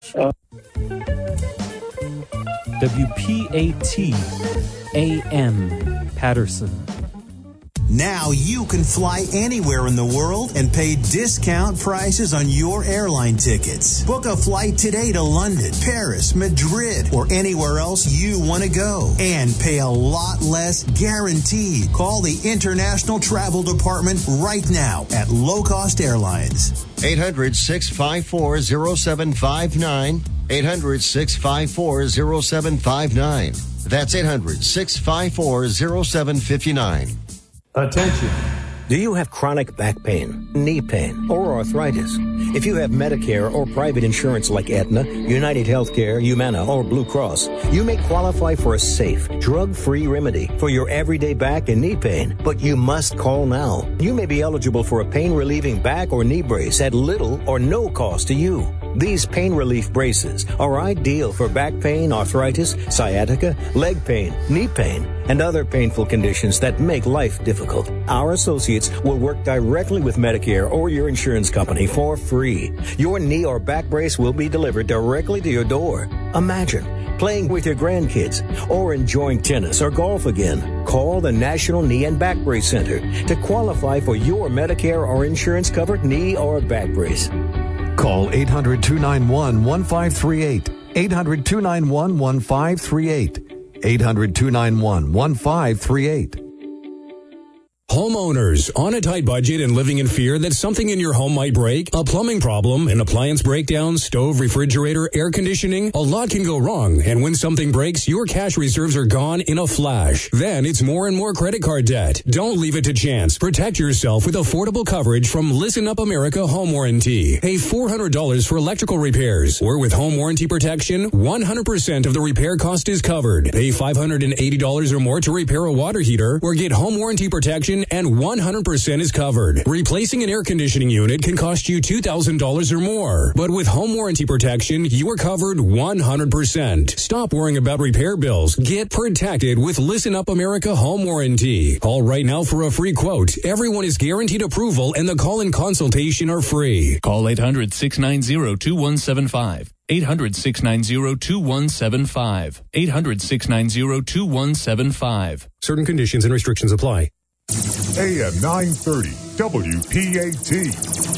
WPAT AM Patterson. Now you can fly anywhere in the world and pay discount prices on your airline tickets. Book a flight today to London, Paris, Madrid, or anywhere else you want to go and pay a lot less guaranteed. Call the International Travel Department right now at Low Cost Airlines. 800 654 0759. 800 654 0759. That's 800 654 0759. Attention. Do you have chronic back pain, knee pain, or arthritis? If you have Medicare or private insurance like Aetna, United Healthcare, Humana, or Blue Cross, you may qualify for a safe, drug-free remedy for your everyday back and knee pain, but you must call now. You may be eligible for a pain-relieving back or knee brace at little or no cost to you. These pain relief braces are ideal for back pain, arthritis, sciatica, leg pain, knee pain, and other painful conditions that make life difficult. Our associates will work directly with Medicare or your insurance company for free. Your knee or back brace will be delivered directly to your door. Imagine playing with your grandkids or enjoying tennis or golf again. Call the National Knee and Back Brace Center to qualify for your Medicare or insurance covered knee or back brace. Call 800 291 1538. 800 291 1538. 800 291 1538. Homeowners on a tight budget and living in fear that something in your home might break, a plumbing problem, an appliance breakdown, stove, refrigerator, air conditioning, a lot can go wrong. And when something breaks, your cash reserves are gone in a flash. Then it's more and more credit card debt. Don't leave it to chance. Protect yourself with affordable coverage from Listen Up America Home Warranty. Pay $400 for electrical repairs. Or with home warranty protection, 100% of the repair cost is covered. Pay $580 or more to repair a water heater or get home warranty protection and 100% is covered. Replacing an air conditioning unit can cost you $2,000 or more. But with home warranty protection, you are covered 100%. Stop worrying about repair bills. Get protected with Listen Up America Home Warranty. Call right now for a free quote. Everyone is guaranteed approval and the call and consultation are free. Call 800 690 2175. 800 690 2175. 800 690 2175. Certain conditions and restrictions apply. AM 930, WPAT.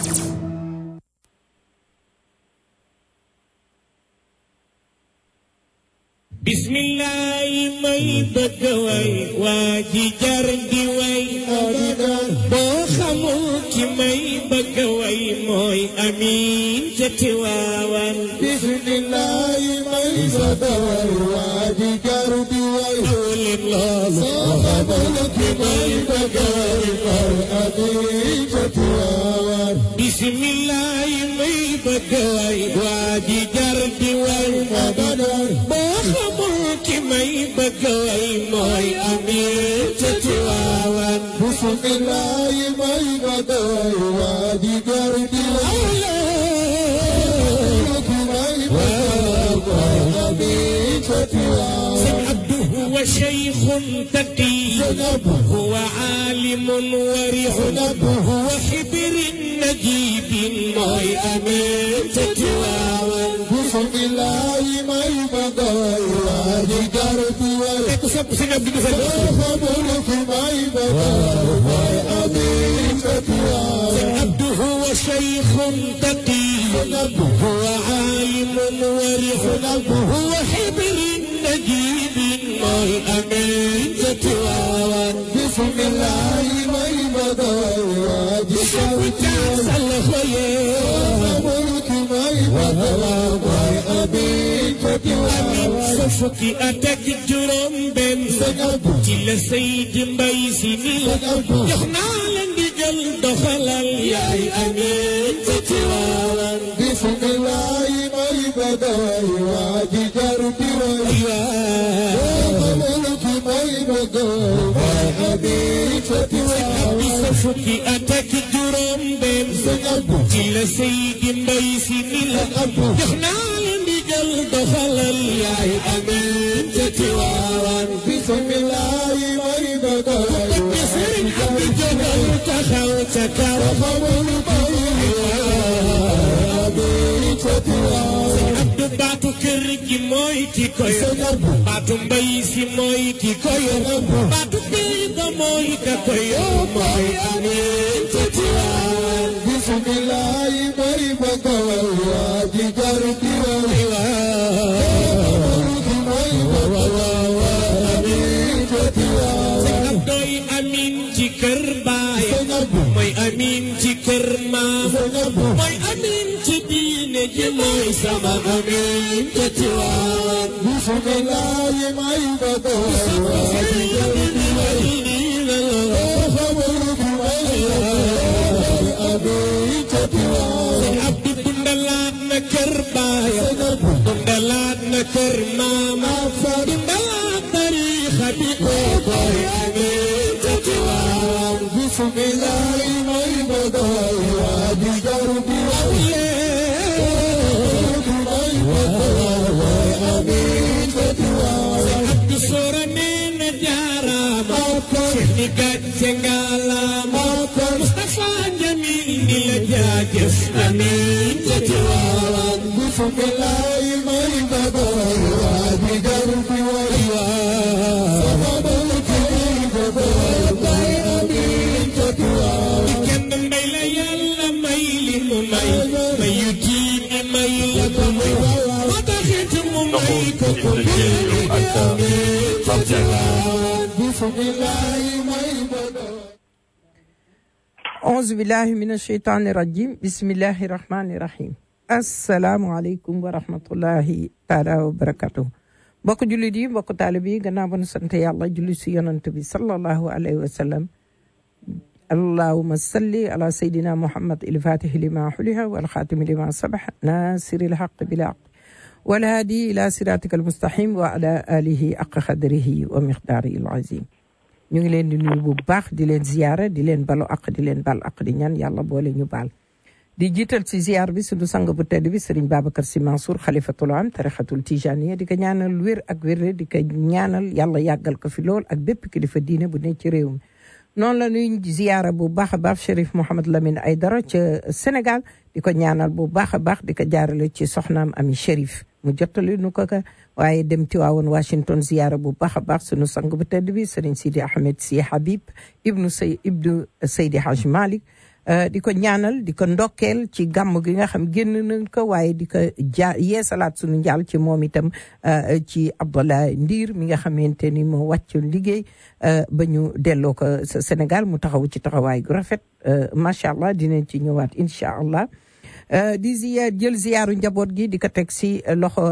بسم الله may bëgg way waa ji jar di way boo xamul ki may bëgg way mooy amin ca Tiwaawan bismillah may bëgg way waa ji jar di way leen loolu boo xamul ki may bëgg way mooy amin ca Tiwaawan bismillah may bëgg way waa ji jar di way boo xamul ki may bëgg way mooy amin ca Tiwaawan bismillah may bëgg way waa ji jar di way هو شيخ تقي هو عالم ورع هو حبر نجيب موي أمين تتواوى بسم الله ما يبقى وادي قربي وخبرك ما يبقى أمين تتواوى هو شيخ تقي هو عالم ورع هو حبر نجيب موي أمين تتواوى بسم الله ما يبقى وادي قربي وخبرك ما يبقى أمين تتواوى fukki at ak juróom benn ci la Seydi Mbay Si ni jox naa la ndigal doxalal yaay ameen ca Tiwaawan bismillah may badaway waaji jar di way xamalki may badaway abi ca Tiwaawan fukki at ak juróom benn ci la Seydi Mbay Si ni la jox naa la ndigal doxalal yaay ameen ca Tiwaawan bismillah may badaway sëriñ Abdu jógal taxaw ca kaw xamalki may badaway abi ca Tiwaawan Abdu baatu kër gi mooy ki ko yor baatu mbay si mooy ki ko yor baatu kër ga mooy ka ko yor mooy amiin ca Tiwaawan bismillahi mooy bëgga way waa ji jar di way doy amiin ci kër baay mooy amiin ci kër maam mooy amiin ci diine ji mooy sama amiin ca Tiwaawan bismillahi mooy bëgga way waa ji jar di way amiin ca Tiwaawan abdu dundalaat na kër baay dundalaat na kër maam dundalaat tariixa bi koy amiin ca Tiwaawan bismillahi mooy bëgga way waa ji jar di way abdu soora nee na jaaraama Cheikh ni gàcce ngalaama Mustafa Jamil ni la jaajëf amiin ca Tiwaawan bismillahi mooy bëgga way waa ji jar di way kenn mbay la yàlla may li mu may may yu diine may la ko may moo taxit mu may ko ko bismillahi mooy bëgga auzu billahi min asheytaani rajim bismillahi rahmani rahim asalaamualeykum wa rahmatullahi taala wa barakatuh mbokk jullit yi mbokk taalib yi gannaaw ba nu sant yàlla julli si yonant bi sallallahu alayhi wa sallam allahuma salli ala sayidina muhammad ilfatihi lima xuliha walxaatimi lima sabax nasiri lxaq bilaq walhaadi ila siratika almustaqim wa ala alihi aq xadrihi wa miqdaarihi alazim ñu ngi leen di nuyu bu baax di leen ziyaara di leen balu aq di leen bal aq di ñaan yàlla boole ñu baal di jiital ci ziyaar bi suñu sang bu tedd bi sëriñ Babacar Sy Mansour xalifatul am tarixatul tijaniya di ko ñaanal wér ak wérle di ko ñaanal yàlla yàggal ko fi lool ak bépp kilifa diine bu ne ci réew mi noonu la ñuy ziyaara bu baax a baax Chérif Mouhamed Lamine Aydara ca Sénégal di ko ñaanal bu baax a baax di ko jaarale ci soxnaam Ami Chérif mu jottali nu ko ka waaye dem Tiwaawoon Washington ziyaara bu baax a baax sunu sang bu tedd bi Serigne Sidi Ahmed Sy Habib ibnu say ibnu Seydi Haj Malick di ko ñaanal di ko ndokkeel ci gàmm gi nga xam génn nañ ko waaye di ko ja yeesalaat sunu njaal ci moom itam ci Abdallah Ndiir mi nga xamante ni moo wàccoon liggéey ba ñu delloo ko sa Sénégal mu taxaw ci taxawaay gu rafet macha allah dinañ ci ñëwaat incha allah. di ziyaar jël ziyaaru njaboot gi di ko teg si loxo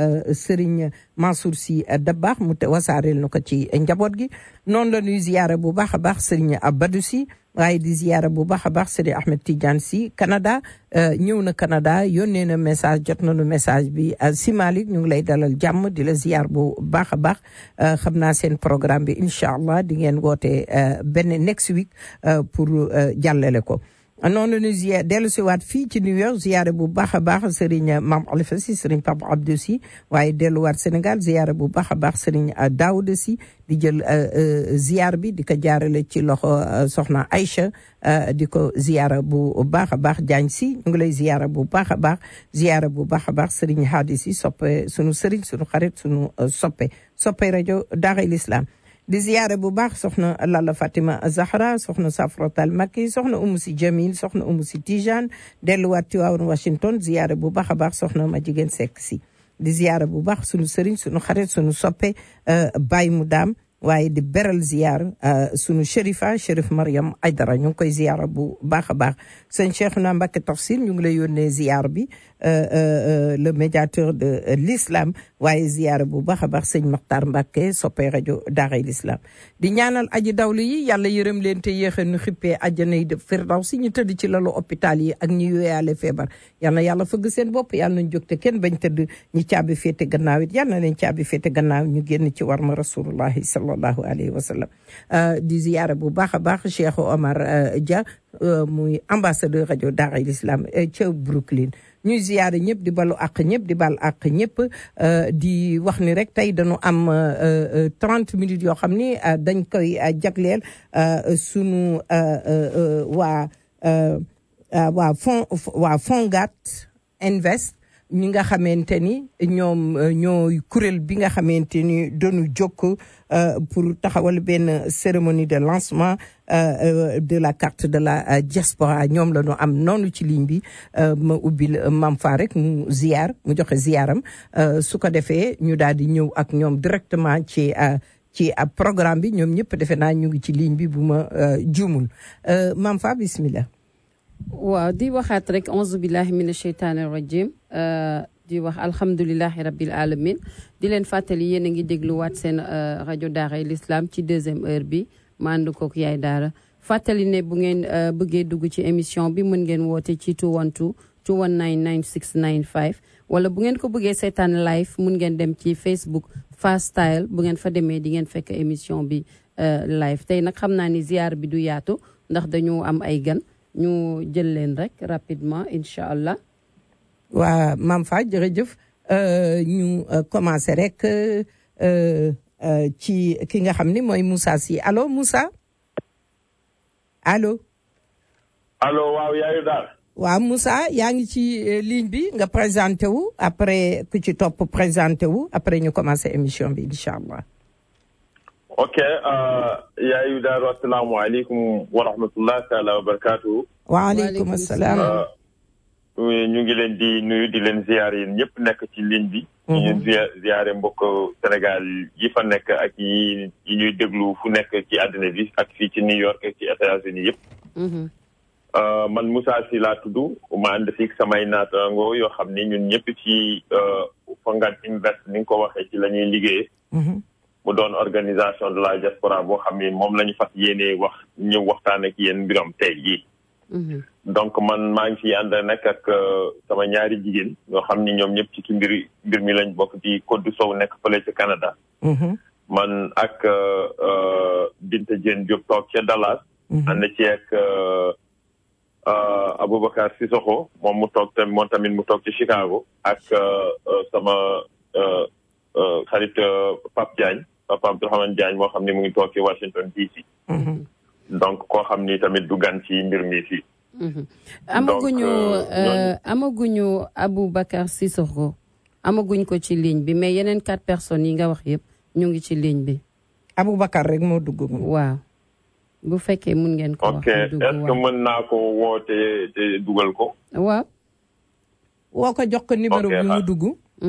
Serigne Mansour Sy Dabakh mu te wasaareel na ko ci njaboot gi noonu la ñuy ziyaara bu baax a baax Serigne Abadou Sy waaye di ziyaara bu baax a baax Serigne Ahmed Tidiane Sy Canada ñëw na Canada yónnee na message jot nañu message bi si Malick ñu ngi lay dalal jàmm di la ziyaar bu baax a baax xam naa seen programme bi incha allah di ngeen woote benn next week pour jàllale ko. noonu la ñuy ziyaar dellu si waat fii ci New York ziyaare bu baax a baax Serigne Mame Khalifa Sy Serigne Pape Abdou Sy waaye delluwaat Sénégal ziyaare bu baax a baax Serigne Daouda Sy di jël ziyaar bi di ko jaarale ci loxo soxna Aïcha di ko ziyaara bu baax a baax Diagne Sy ñu ngi lay ziyaara bu baax a baax ziyaara bu baax a baax Serigne Hadi Sy soppe sunu Serigne sunu xarit sunu soppe soppe rajo Daaray l'Islam di ziyaare bu baax soxna Lalla Fatima Zahra soxna Safratal Makki soxna Umu Si Jamil soxna Umu Si Tijane delluwaat Tiwaawan Washington ziyaare bu baax a baax soxna ma jigéen Seck si di ziyaare bu baax sunu sëriñ sunu xarit sunu soppe Baye mu daam waaye di beral ziyaar sunu shérifa shérif Mariam Aydara ñu ngi koy ziyaara bu baax a baax sëñ Cheikhouna Mbacké Tafsir ñu ngi lay yónnee ziyaar bi le médiateur de l'islam waaye ziyaara bu baax a baax sëñ Makhtar Mbacké soppee rajo Daaray l'islam di ñaanal aji dawlu yi yàlla yërëm leen te yéexe nu xippee àjjana yi de firdaw si ñu tëdd ci lalu hôpital yi ak ñi yooyaale feebar yal na yàlla fëgg seen bopp yàlla nañ jóg te kenn bañ tëdd ñi caabi féete gannaaw it yal na leen caabi féete gannaaw ñu génn ci war ma rasulullahi sallallahu alayhi wa sallam di ziyaara bu baax a baax Cheikh Omar Dia muy ambassadeur rajo Daaray l'islam ca Brooklyn ñuy ziyaare ñëpp di balu àq ñëpp di bal àq ñëpp di wax ni rek tey dañu am 30 minutes yoo xam ni dañ koy jagleel sunu waa waa fond waa Fongat Invest ñi nga xamante ni ñoom ñooy kuréel bi nga xamante ni doonu jokk pour taxawal benn cérémonie de lancement de la carte de la diaspora ñoom la ñu am noonu ci ligne bi ma ubbil Mam Fa rek mu ziar mu joxe ziaram su ko defee ñu daal di ñëw ak ñoom directement ci ci ab programme bi ñoom ñëpp defe naa ñu ngi ci ligne bi bu ma juumul Mam Fa bismillah waaw di waxaat rek auzu billahi mina sheytaani rajim di wax alhamdulilahi rabbil alamin di leen fàttali yéen a ngi dégluwaat seen rajo Daaray l'Islam ci deuxième heure bi ma ànd kook yaay daara fàttali ne bu ngeen bëggee dugg ci émission bi mën ngeen woote ci 212 219 9695 wala bu ngeen ko bëggee seetaan live mun ngeen dem ci Facebook Fast Style bu ngeen fa demee di ngeen fekk émission bi live tey nag xam naa ni ziar bi du yaatu ndax dañu am ay gan ñu jël leen rek rapidement incha allah. waa Mam Fa jërëjëf ñu commencé rek ci ki nga xam ni mooy Moussa Sy allo Moussa allo. allo waaw yaayu daal. waaw Moussa yaa ngi ci ligne bi nga présenté wu après ku ci topp présenté wu après ñu commencé émission bi incha allah. ok yaayu daal asalaamaaleykum wa rahmatullah taala wa barakaatu. waaleykum salaam. ñu ngi leen di nuyu di leen ziar yéen ñëpp nekk ci ligne bi. ñu ziare mbokk Sénégal yi fa nekk ak yi yi ñuy déglu fu nekk ci àddina bi ak fii ci New York ak ci États-Unis yëpp. man Moussa Sy laa tudd ma ànd fi samay naataango yoo xam ni ñun ñëpp ci Fonguat Invest ni nga ko waxee ci la ñuy liggéeyee. mu doon organisation de la diaspora boo xam ni moom la ñu fas yéenee wax ñëw waxtaan ak yéen mbiram tey jii. donc man maa ngi fi ànd nag ak sama ñaari jigéen ñoo xam ni ñoom ñëpp ci ki mbir mbir mi lañ bokk ci Codou Sow nekk fële ca Canada. man ak Binta Dieng Diop toog ca Dallas. ànd ci ak Aboubacar Sissoko moom mu toog tamit moom tamit mu toog ci Chicago ak sama xarit Pape Diagne Papa Abdourahmane Diagne moo xam ni mu ngi toog ci Washington DC. donc koo xam ni tamit du gan ci mbir mi fii. amaguñu amaguñu Aboubacar Sissoko amaguñ ko ci ligne bi mais yeneen quatre personnes yi nga wax yëpp ñu ngi ci ligne bi. Aboubacar rek moo dugg. waaw bu fekkee mun ngeen ko wax. ok est-ce que mën naa ko woote te dugal ko. waaw. woo ko jox ko numéro bi mu dugg.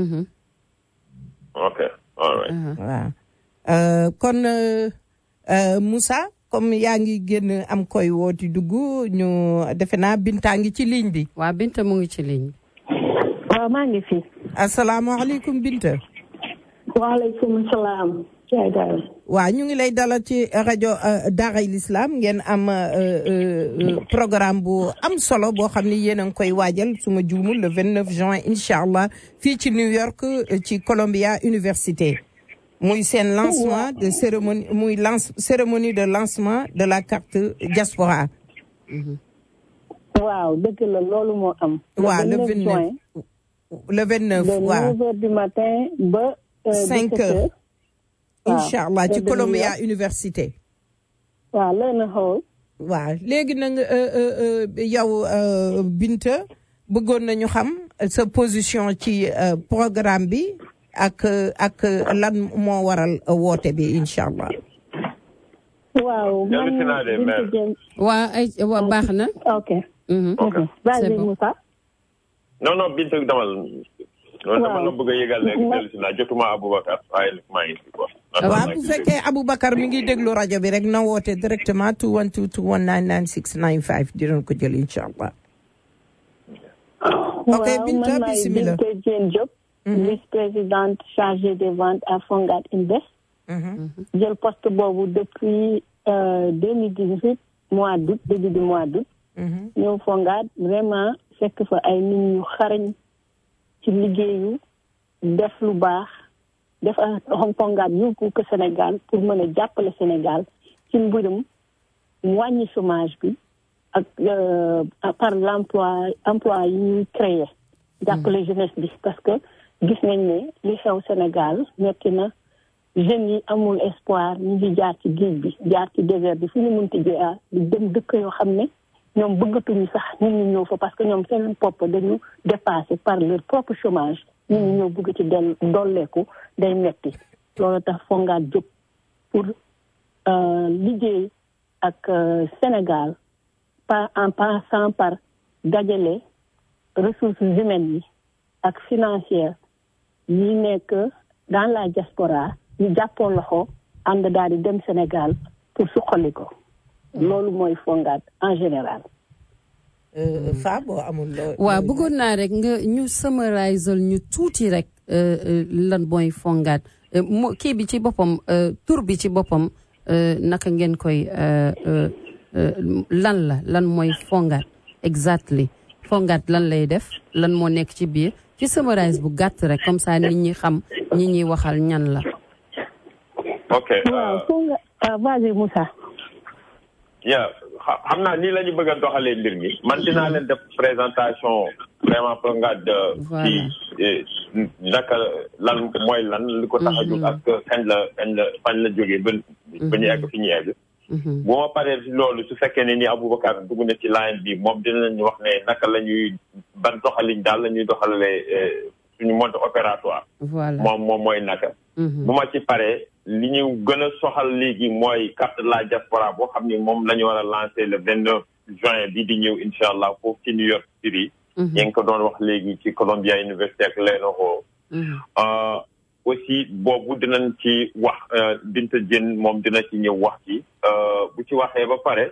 ok all right. waaw kon Moussa. comme yaa ngi génn am koy wooti dugg ñu defe naa Binta ngi ci ligne bi. waaw Binta mu ngi ci ligne bi. waaw maa ngi fi. asalaamaaleykum Binta. waaleykum salaam. waaw ñu ngi lay dalal ci rajo Daaray l'Islam ngeen am programme bu am solo boo xam ni yéen a ngi koy waajal su ma juumul le 29 juin incha allah fii ci New York ci Columbia Université. muy seen lancement de cérémonie muy lance cérémonie de lancement de la carte diaspora. waaw dëgg la loolu moo am. waaw le 29 le 29 waaw. de 9 heures du matin ba. 5 heures. incha allah ci Columbia Université. waaw learn hall. waaw léegi nag yow Binta bëggoon nañu xam sa position ci programme bi. ak ak lan moo waral woote bi incha allah. waaw man waa ay waa baax na. ok. vas-y Moussa. non non Binta damal. waaw dama la bëgg a yëgal rek dellu si naa jotuma Aboubacar waaye maa ngi fi quoi. waaw bu fekkee Aboubacar mi ngi déglu rajo bi rek na woote directement 212 219 9695 dinañ ko jël incha allah. ok Binta bisimilah. Binta Dieng Diop. vice-présidente chargée des ventes à Fonguat Invest. jël poste boobu depuis deux mille dix-huit mois d'août début du mois d'août. ñëw Fonguat vraiment fekk fa ay nit ñu xarañ ci liggéeyu def lu baax def a Fonguat yóbbu ko Sénégal pour mën a jàppale Sénégal ci mbirum wàññi chômage bi ak par l'emploi emploi yi ñuy créer jàppale jeunesse bi parce que gis nañ ne li xew Sénégal metti na jeunes yi amul espoir ñu ngi jaar ci géej bi jaar ci désert bi fu ñu munti jaar di dem dëkk yoo xam ne ñoom bëggatuñu sax ñun ñu ñëw fa parce que ñoom seen bopp dañu dépassé par leur propre chômage ñun ñu ñëw bëgg ci del dolleeku day metti loolu tax fongaat jóg pour liggéey ak Sénégal par en passant par dajale ressources humaines yi ak financières yi nekk dans la diaspora ñu jàppoo loxo ànd daal di dem Sénégal pour suqali ko loolu mooy fongaat en général fa boo amul loo waaw bëggoon naa rek nga ñu summarisal ñu tuuti rek lan mooy fongaat mo kii bi ci boppam tur bi ci boppam naka ngeen koy lan la lan mooy fongaat exactly fongaat lan lay def lan moo nekk ci biir ci summarise bu gàtt rek comme ça nit ñi xam ñi ñuy waxal ñan la ok waaw fonga vas-y Moussa yeah xam naa nii la ñu bëgg a doxalee mbir mi man dinaa leen def présentation vraiment fongaat ci naka lan mooy lan li ko tax a jóg ak kañ la kañ la fañ la jógee ba ba ñu egg fi ñu egg bu ma paree si loolu su fekkee ne ni Aboubacar dugg na ci line bi moom dinañu wax ne naka la ñuy ban doxaliñ daal la ñuy doxalee suñu mode opératoire moom moom mooy naka bu ma ci paree li ñu gën a soxal léegi mooy carte de la diaspora boo xam ni moom la ñu war a lancer le vingt neuf juin bi di ñëw incha allah foofu ci New York City yaa ngi ko doon wax léegi ci Columbia University ak Lenovo aussi boobu dinañ ci wax Binta Dieng moom dina ci ñëw wax ci bu ci waxee ba pare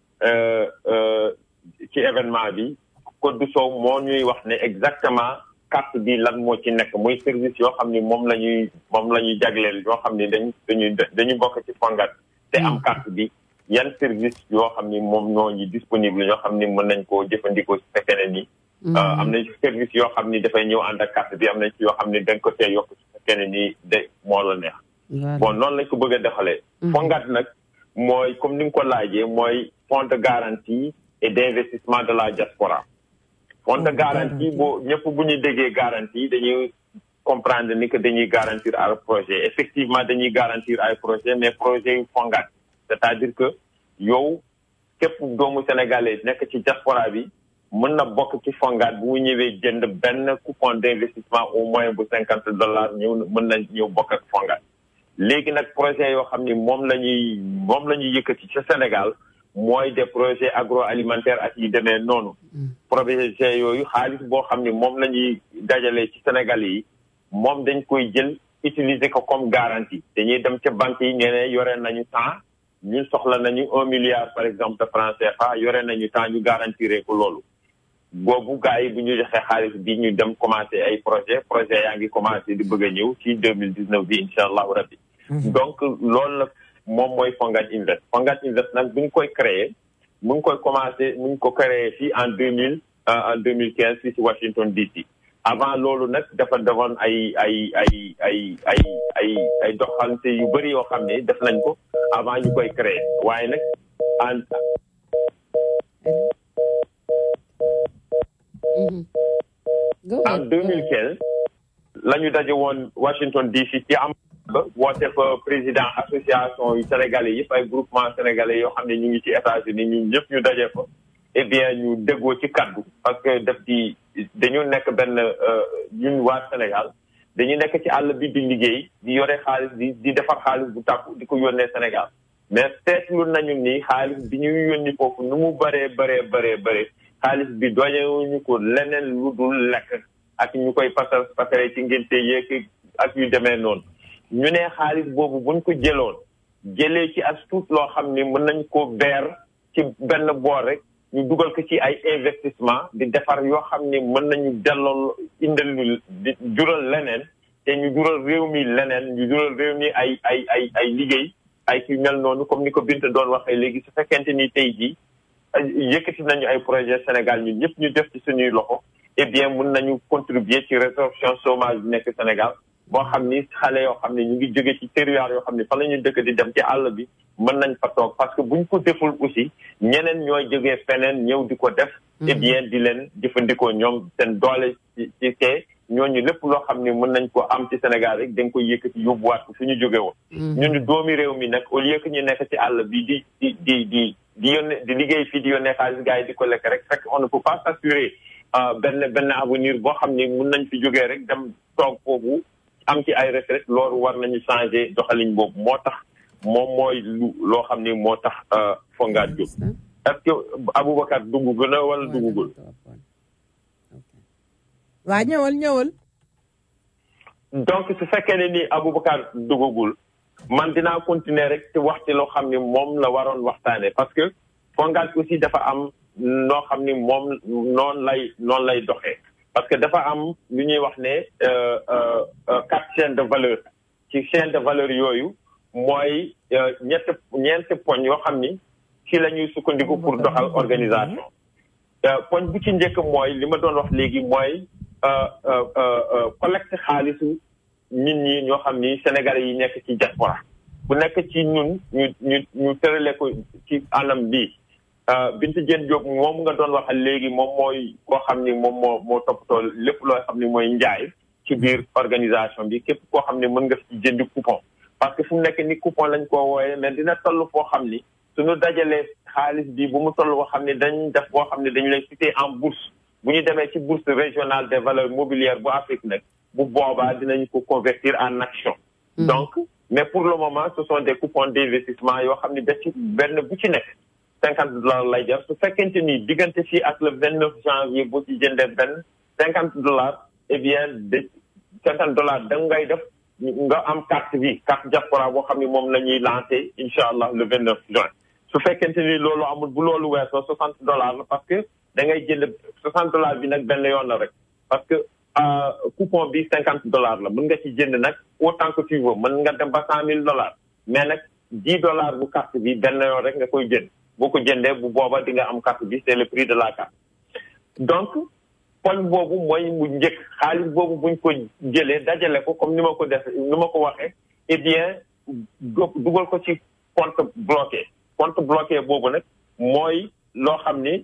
ci événement bi Codou Sow moo ñuy wax ne exactement carte bi lan moo ci nekk muy service yoo xam ni moom la ñuy moom la ñuy jagleel yoo xam ni dañ dañuy dañuy bokk ci fongat te am carte bi yan service yoo xam ni moom ñoo ñu disponible yoo xam ni mën nañ koo jëfandikoo su fekkee ne ni am nañ service yoo xam ni dafay ñëw ànd ak carte bi am nañ ci yoo xam ni dañ ko see yokk su fekkee ne ni de moo la neex bon noonu lañ ko bëgg a defalee fongat nag mooy comme ni nga ko laajee mooy fonds de garantie et d'investissement de la diaspora fonds de garantie boo ñëpp bu ñu déggee garantie dañuy comprendre ni que dañuy garantir ay projet effectivement dañuy garantir ay projet mais projet yu fongat c'est-à-dire que yow képp doomu sénégalais nekk ci diaspora bi mën na bokk ci fongat bu mu ñëwee jënd benn coupon d'investissement au moins bu cinquante dollars ñëw mën na ñëw bokk ak fongat léegi nag projet yoo xam ni moom la ñuy moom la ñuy yëkkati ci Sénégal mooy des projets agroalimentaires ak yi demee noonu projet yooyu xaalis boo xam ni moom la ñuy dajalee ci Sénégal yi moom dañ koy jël utiliser ko comme garantie dañuy dem ca banque yi ñeneen yore nañu temps ñun soxla nañu un milliard par exemple de francs CFA yore nañu temps ñu garantir ko loolu boobu gars yi bu ñu joxee xaalis bi ñu dem commencé ay projet projet yaa ngi commencé di bëgg a ñëw ci deux mille dix neuf bi incha allahu rabbi donc loolu la moom mooy Fongat Invest Fongat Invest nag bu ñu koy créé mu ngi koy commencé mu ngi ko créé fii en deux mille en deux mille quinze fii ci Washington DC avant loolu nag dafa defoon ay ay ay ay ay ay ay doxalante yu bëri yoo xam ne def nañ ko avant ñu koy créé waaye nag en en deux mille quinze la ñu daje woon Washington DC ci am ba woote fa président association yu sénégalais yëpp ay groupement sénégalais yoo xam ne ñu ngi ci États-Unis ñun ñëpp ñu daje fa eh bien ñu déggoo ci kaddu parce que daf di dañu nekk benn ñun waa Sénégal dañu nekk ci àll bi di liggéey di yore xaalis di di defar xaalis bu tàkku di ko yónnee Sénégal mais seetlu nañu ni xaalis bi ñuy yónni foofu nu mu bëree bëree bëree bëree xaalis bi doñewuñu ko leneen lu dul lekk ak ñu koy pasal pasare ci ngénte yeeg ak yu demee noonu ñu ne xaalis boobu buñ ko jëloon jëlee ci as tuut loo xam ni mën nañ ko beer ci benn boor rek ñu dugal ko ci ay investissement di defar yoo xam ni mën nañu delloo indal ñu di jural leneen te ñu jural réew mi leneen ñu jural réew mi ay ay ay ay liggéey ay ki mel noonu comme ni ko Binta doon waxee léegi su fekkente ni tey jii yëkkati nañu ay projet Sénégal ñun ñëpp ñu def ci suñuy loxo eh bien mën nañu contribuer ci résorption chômage bi nekk Sénégal boo xam ni xale yoo xam ne ñu ngi jóge ci territoire yoo xam ne fa la ñu dëkk di dem ci àll bi mën nañ fa toog parce que buñ ko deful aussi ñeneen ñooy jógee feneen ñëw di ko def eh bien di leen jëfandikoo ñoom seen doole ci ci kee ñooñu lépp loo xam ne mën nañ ko am ci Sénégal rek dañ koy yëkkati yóbbuwaat ko fu ñu jóge woon ñun doomi réew mi nag au lieu que ñu nekk ci àll bi di di di di di yónnee di liggéey fii di yónnee xaalis gars yi di ko lekk rek fekk on ne peut pas s'assurer benn benn avenir boo xam ni mun nañ fi jógee rek dem toog foofu am ci ay retraite loolu war nañu changer doxalin boobu moo tax moom mooy lu loo xam ni moo tax fongaat jóg est-ce que Aboubacar dugg na wala duggugul waa ñëwal ñëwal donc su fekkee ne ni Aboubacar duggagul man dinaa continuer rek te wax ci loo xam ni moom la waroon waxtaane parce que fongaat aussi dafa am noo xam ni moom noonu lay noonu lay doxee parce que dafa am lu ñuy wax ne quatre chaînes de valeur ci chaîne de valeur yooyu mooy ñett ñeenti poñ yoo xam ni ci la ñuy sukkandiku pour doxal organisation poñ bu ci njëkk mooy li ma doon wax léegi mooy collecte xaalisu nit ñi ñoo xam ni sénégalais yi nekk ci diaspora bu nekk ci ñun ñu ñu ñu tërale ko ci anam bii Binta Diène Diop moom nga doon waxal léegi moom mooy koo xam ni moom moo moo toppatoo lépp loo xam ni mooy njaay ci biir organisation bi képp koo xam ne mën nga ci jëndi coupon parce que fu mu nekk ni coupon lañ koo wooyee mais dina toll foo xam ni suñu dajalee xaalis bi bu mu toll boo xam ne dañ def boo xam ne dañu lay cité en bourse bu ñu demee ci bourse régionale des valeurs mobilières bu Afrique nag bu boobaa dinañ ko convertir en action donc mais pour le moment ce sont des coupons d'investissement yoo xam ne da ci benn bu ci nekk cinquante dollars lay jar su fekkente ni diggante fii ak le vingt neuf janvier boo ci jëndee benn cinquante dollars eh bien de cinquante dollars da ngay def nga am carte bi carte diaspora boo xam ne moom la ñuy lancé incha allah le vingt neuf juin su fekkente ni loolu amul bu loolu weesoo soixante dollars la parce que da ngay jënd soixante dollars bi nag benn yoon la rek parce que coupon bi cinquante dollars la mën nga ci jënd nag autant que tu veux mën nga dem ba cent mille dollars mais nag dix dollars bu carte bi benn yoon rek nga koy jënd boo ko jëndee bu booba di nga am carte bi c'est le prix de la carte donc poñ boobu mooy mu njëkk xaalis boobu buñ ko jëlee dajale ko comme ni ma ko def ni ma ko waxee eh bien dugal ko ci compte bloqué compte bloqué boobu nag mooy loo xam ni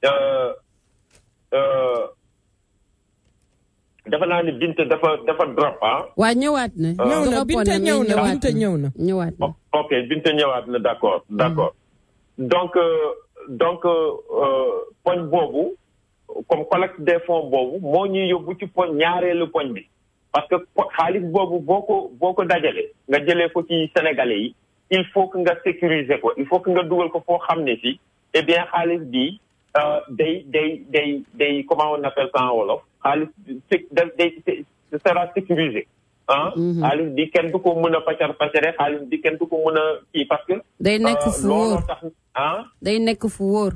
dafa naa ni Binta dafa dafa drop ah. waa ñëwaat na. ñëw na Binta ñëw na Binta ñëw na. ñëwaat na ok Binta ñëwaat na d'accord d'accord donc donc poñ boobu comme collecte des fonds boobu moo ñuy yóbbu ci poñ ñaareelu poñ bi parce que xaalis boobu boo ko boo ko dajale nga jëlee ko ci sénégalais yi il faut que nga sécuriser ko il faut que nga dugal ko foo xam ne si eh bien xaalis bi day day day day comment on appelle ça en wolof xaalis day ce sera sécurisé ah xaalis bi kenn du ko mën a pacar pacare xaalis bi kenn du ko mën a kii parce que day nekk fu wóor tax ah day nekk fu wóor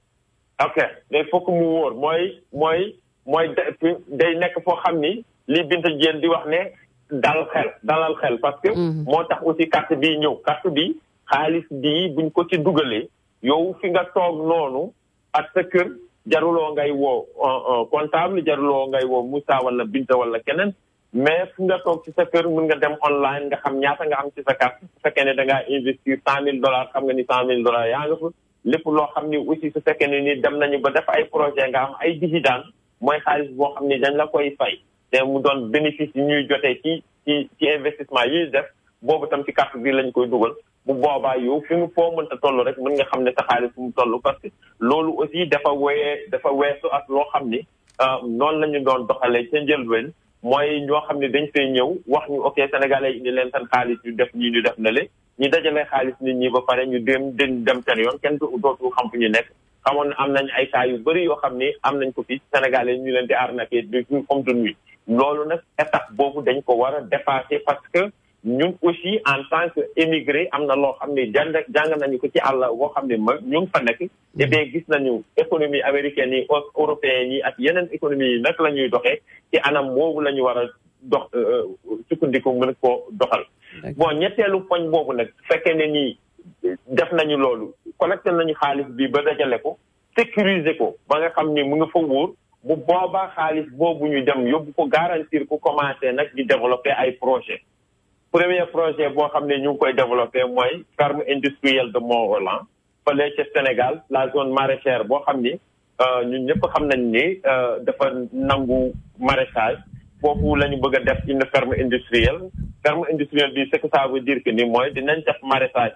ok day fokk mu wóor mooy mooy mooy day nekk foo xam ni li Binta Diène di wax ne dal xel dalal xel parce que moo tax aussi carte bi ñëw carte bi xaalis bi buñ ko ci dugalee yow fi nga toog noonu ak sa kër jaruloo ngay woo comptable jaruloo ngay woo Moussa wala Binta wala keneen mais fu nga toog ci sa kër mën nga dem online nga xam ñaata nga am ci sa carte su fekkee ne da ngaa investir cent mille dollars xam nga ni cent mille dollars yaa nga fa lépp loo xam ni aussi su fekkee ne ni dem nañu ba def ay projet nga am ay dividende mooy xaalis boo xam ni dañ la koy fay te mu doon bénéfice yi ñuy jotee ci ci ci investissement yi def boobu tam ci carte bi lañ koy dugal bu boobaa yow fi mu foo mënta toll rek mën nga xam ne sa xaalis fu mu toll parce que loolu aussi dafa wéyee dafa weesu ak loo xam ni noonu la ñu doon doxalee ca njëlbeen mooy ñoo xam ne dañ fay ñëw wax ñu ok sénégalais indi leen seen xaalis ñu def ñii ñu def na le ñu dajale xaalis nit ñi ba pare ñu dem dem dem seen yoon kenn dootu xam fu ñu nekk xamoon am nañ ay cas yu bëri yoo xam ni am nañ ko fii sénégalais ñu leen di arnaquer de jour comme de nuit loolu nag étape boobu dañ ko war a dépasser parce que ñun aussi en tant que émigré am na loo xam ne jàng jàng nañu ko ci àll boo xam ne ma ñu ngi fa nekk et bien gis nañu économie américaine yi européenne yi ak yeneen économie yi nag la ñuy doxee ci anam boobu la ñu war a dox sukkandiku mën koo doxal bon ñetteelu poñ boobu nag fekkee ne nii def nañu loolu collecté nañu xaalis bi ba dajale ko sécuriser ko ba nga xam ni mu nga fa wóor bu boobaa xaalis boobu ñu dem yóbbu ko garantir ko commencé nag di développer ay projet premier projet boo xam ne ñu ngi koy développé mooy ferme industrielle de Mont-Rolland fële ca Sénégal la zone maraîchère boo xam ni ñun ñëpp xam nañ ni dafa nangu maraîchage foofu la ñu bëgg a def une ferme industrielle ferme industrielle bi ce que ça veut dire que ni mooy dinañ def maraîchage bi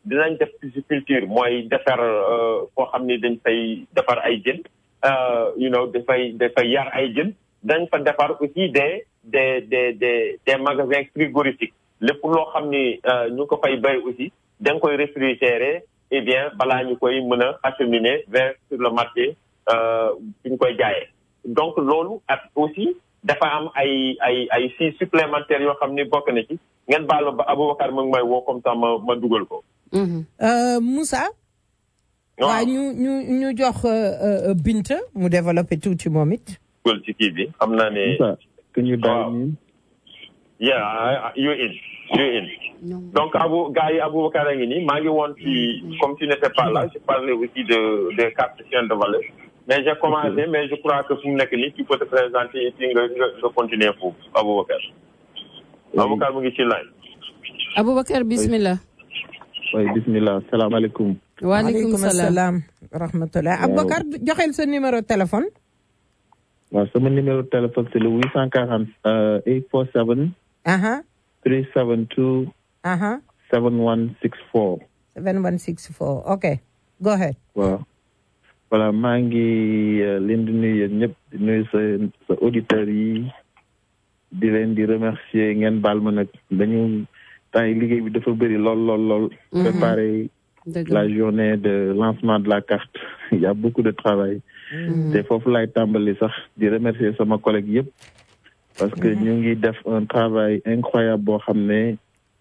dinañ def pisciculture mooy defar foo xam ni dañ fay defar ay jën you know dafay dafay yar ay jën dañ fa defar aussi des des des des des magasins frigorifiques lépp loo xam ni ñu ko fay bay aussi da nga koy réfrigérer eh bien balaa ñu koy mën a acheminer vers sur le marché fi ñu koy jaayee donc loolu ak aussi dafa am ay ay ay fii supplémentaires yoo xam ni bokk na ci ngeen baal ba Aboubacar mu ngi may woo comme ça ma ma dugal ko. Moussa. waaw ñu ñu ñu jox Binta mu développé tuuti moom it. dugal ci kii bi xam naa ne. que ñu daal ñu. yeah you in you in. donc Abou gars yi Aboubacar a ngi nii maa ngi woon ci comme tu n'étais pas là je parlais aussi de des quatre chaînes de valeur. mais j'ai commencé mais je crois que fu mu nekk nii tu peux te présenter et puis nga nga nga continuer foofu Aboubacar. Aboubacar mu ngi ci line. Aboubacar bismillah. oui bismillah salaamaaleykum. waaleykum salaam rahmatulah Aboubacar joxeel sa numéro téléphone. waaw sama numéro téléphone c'est le 840 847. 372. 7164. 7164 ok go ahead. waaw. voilà maa ngi leen di nuyu yéen ñëpp di nuyu sa sa auditeurs yi di leen di remercier ngeen baal ma nag dañu temps yi liggéey bi dafa bëri lool lool lool. préparer la journée de lancement de la carte il y a beaucoup de travail. te foofu laay tàmbali sax di remercier sama collègue yëpp. parce que ñu ngi def un travail incroyable boo xam ne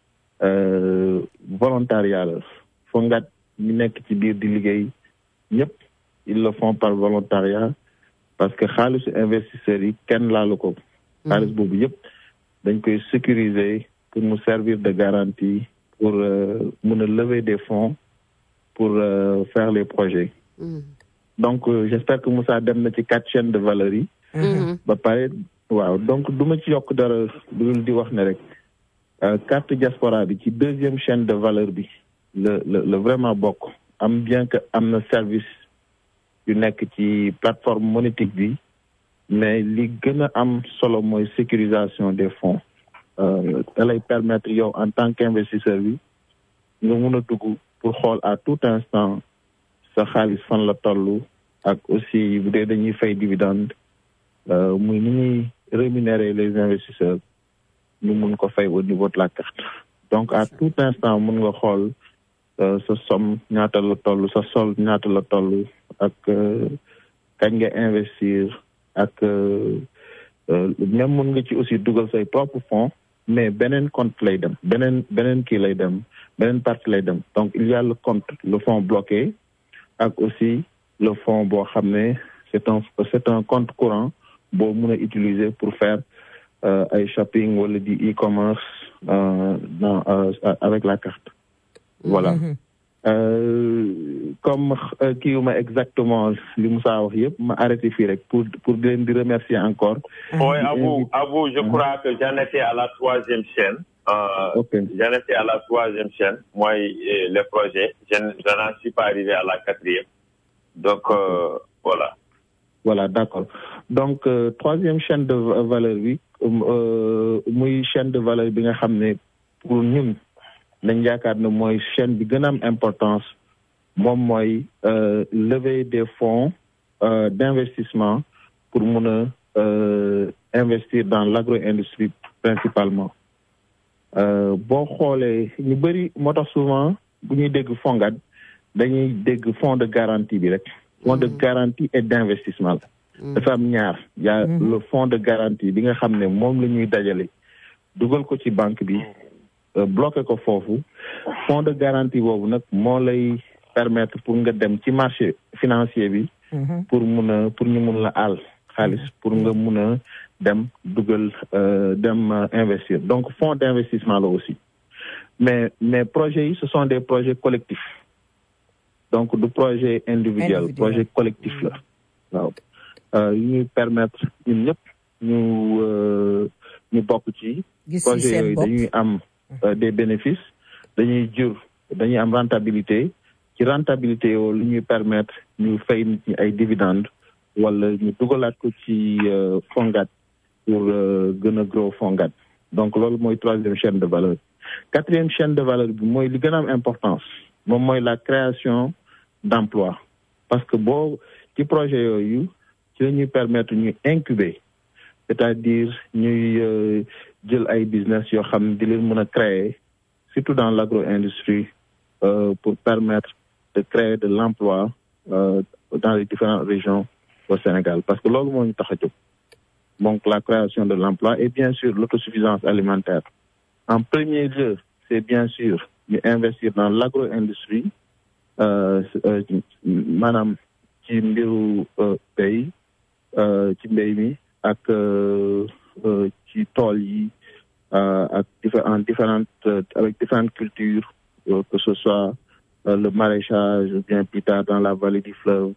volontariat la fongat ñu nekk ci biir di liggéey ñëpp. ils le font par volontariat parce que xaalisu investisseurs yi kenn laalu ko xaalis boobu yëpp dañ koy sécuriser pour mu servir de garantie pour mun a lever des fonds pour faire les projets donc j'espère que Moussa dem na ci quatre chaînes de valeur yi ba pare waaw donc du ma ci yokk dara dul di wax ne rek carte diaspora bi ci deuxième chaîne de valeur bi le le le vraiment bokk am bien que am na service yu nekk ci plateforme monétique bi mais li gën a am solo mooy sécurisation des fonds da lay permettre yow en tant qu'investisseur bi nga mun a dugg pour xool à tout instant sa xaalis fan la toll ak aussi bu dee dañuy fay dividende muy ni ñuy rémunérer les investisseurs ñu mun ko fay au niveau de la carte donc à tout instant mun nga xool sa somme ñaata la toll sa sol ñaata la toll ak kañ nga investir ak même mun nga ci aussi dugal say propre fonds mais beneen compte lay dem beneen beneen kii lay dem beneen partie lay dem donc il y a le compte le fonds bloqué ak aussi le fonds boo xam ne c'est un c'est un compte courant boo mun a utiliser pour faire ay shopping wala di e-commerce dans avec la carte voilà comme kii wu ma exactement li Moussa wax yëpp ma arrêté fii rek pour pour di leen di remercier encore. oui Abou Abou je crois que j'en étais à la troisième chaîne. Euh, ok j'en étais à la troisième chaîne mooy les projets je je n'en suis pas arrivé à la quatrième donc euh, voilà. voilà d'accord donc euh, troisième chaîne de valeur bi muy chaîne de valeur bi nga xam ne pour ñun. nañ yaakaar ne mooy chaîne bi gën a am importance moom mooy lever des fonds d'investissement pour mun a investir dans l'agro-industrie principalement boo xoolee ñu bëri moo tax souvent bu ñuy dégg FONGAD dañuy dégg fonds de garantie bi rek fonds de garantie et d'investissement la dafa am ñaar yaa le fonds de garantie bi nga xam ne moom la ñuy dajale dugal ko ci banque bi bloqué ko foofu fonds de garantie boobu nag moo lay permettre pour nga dem ci marché financier bi pour mun a pour ñu mun la àll xaalis pour nga mun a dem dugal dem investir donc fonds d'investissement la aussi mais mais projets yi ce sont des projets collectifs donc du projet individuel projet collectif la waaw yu ñuy permettre ñun ñëpp ñu ñu bokk ci projet yooyu dañuy am des bénéfices dañuy jur dañuy am rentabilité ci rentabilité yoo lu ñuy permettre ñu fay nit ñi ay dividendes wala ñu dugalaat ko ci fongat pour gën a gros fongat donc loolu mooy troisième chaîne de valeur quatrième chaîne de valeur bi mooy li gën a am importance moom mooy la création d'emploi parce que boo ci projet yooyu ci la ñuy permettre ñu incuber c'est-à-dire ñuy jël ay business yoo xam ne di leen mën a créer surtout dans l'agro-industrie euh, pour permettre de créer de l'emploi euh, dans les différentes régions au Sénégal parce que loolu moo ñu tax a jóg donc la création de l'emploi et bien sûr l'autosuffisance alimentaire en premier lieu c'est bien sûr ñu investir dans l'agro-industrie euh, maanaam ci mbiru pays ci mbéy mi ak ci tool yi ak en différentes avec différentes cultures que ce soit le maraîchage ou bien plus tard dans la vallée du fleuve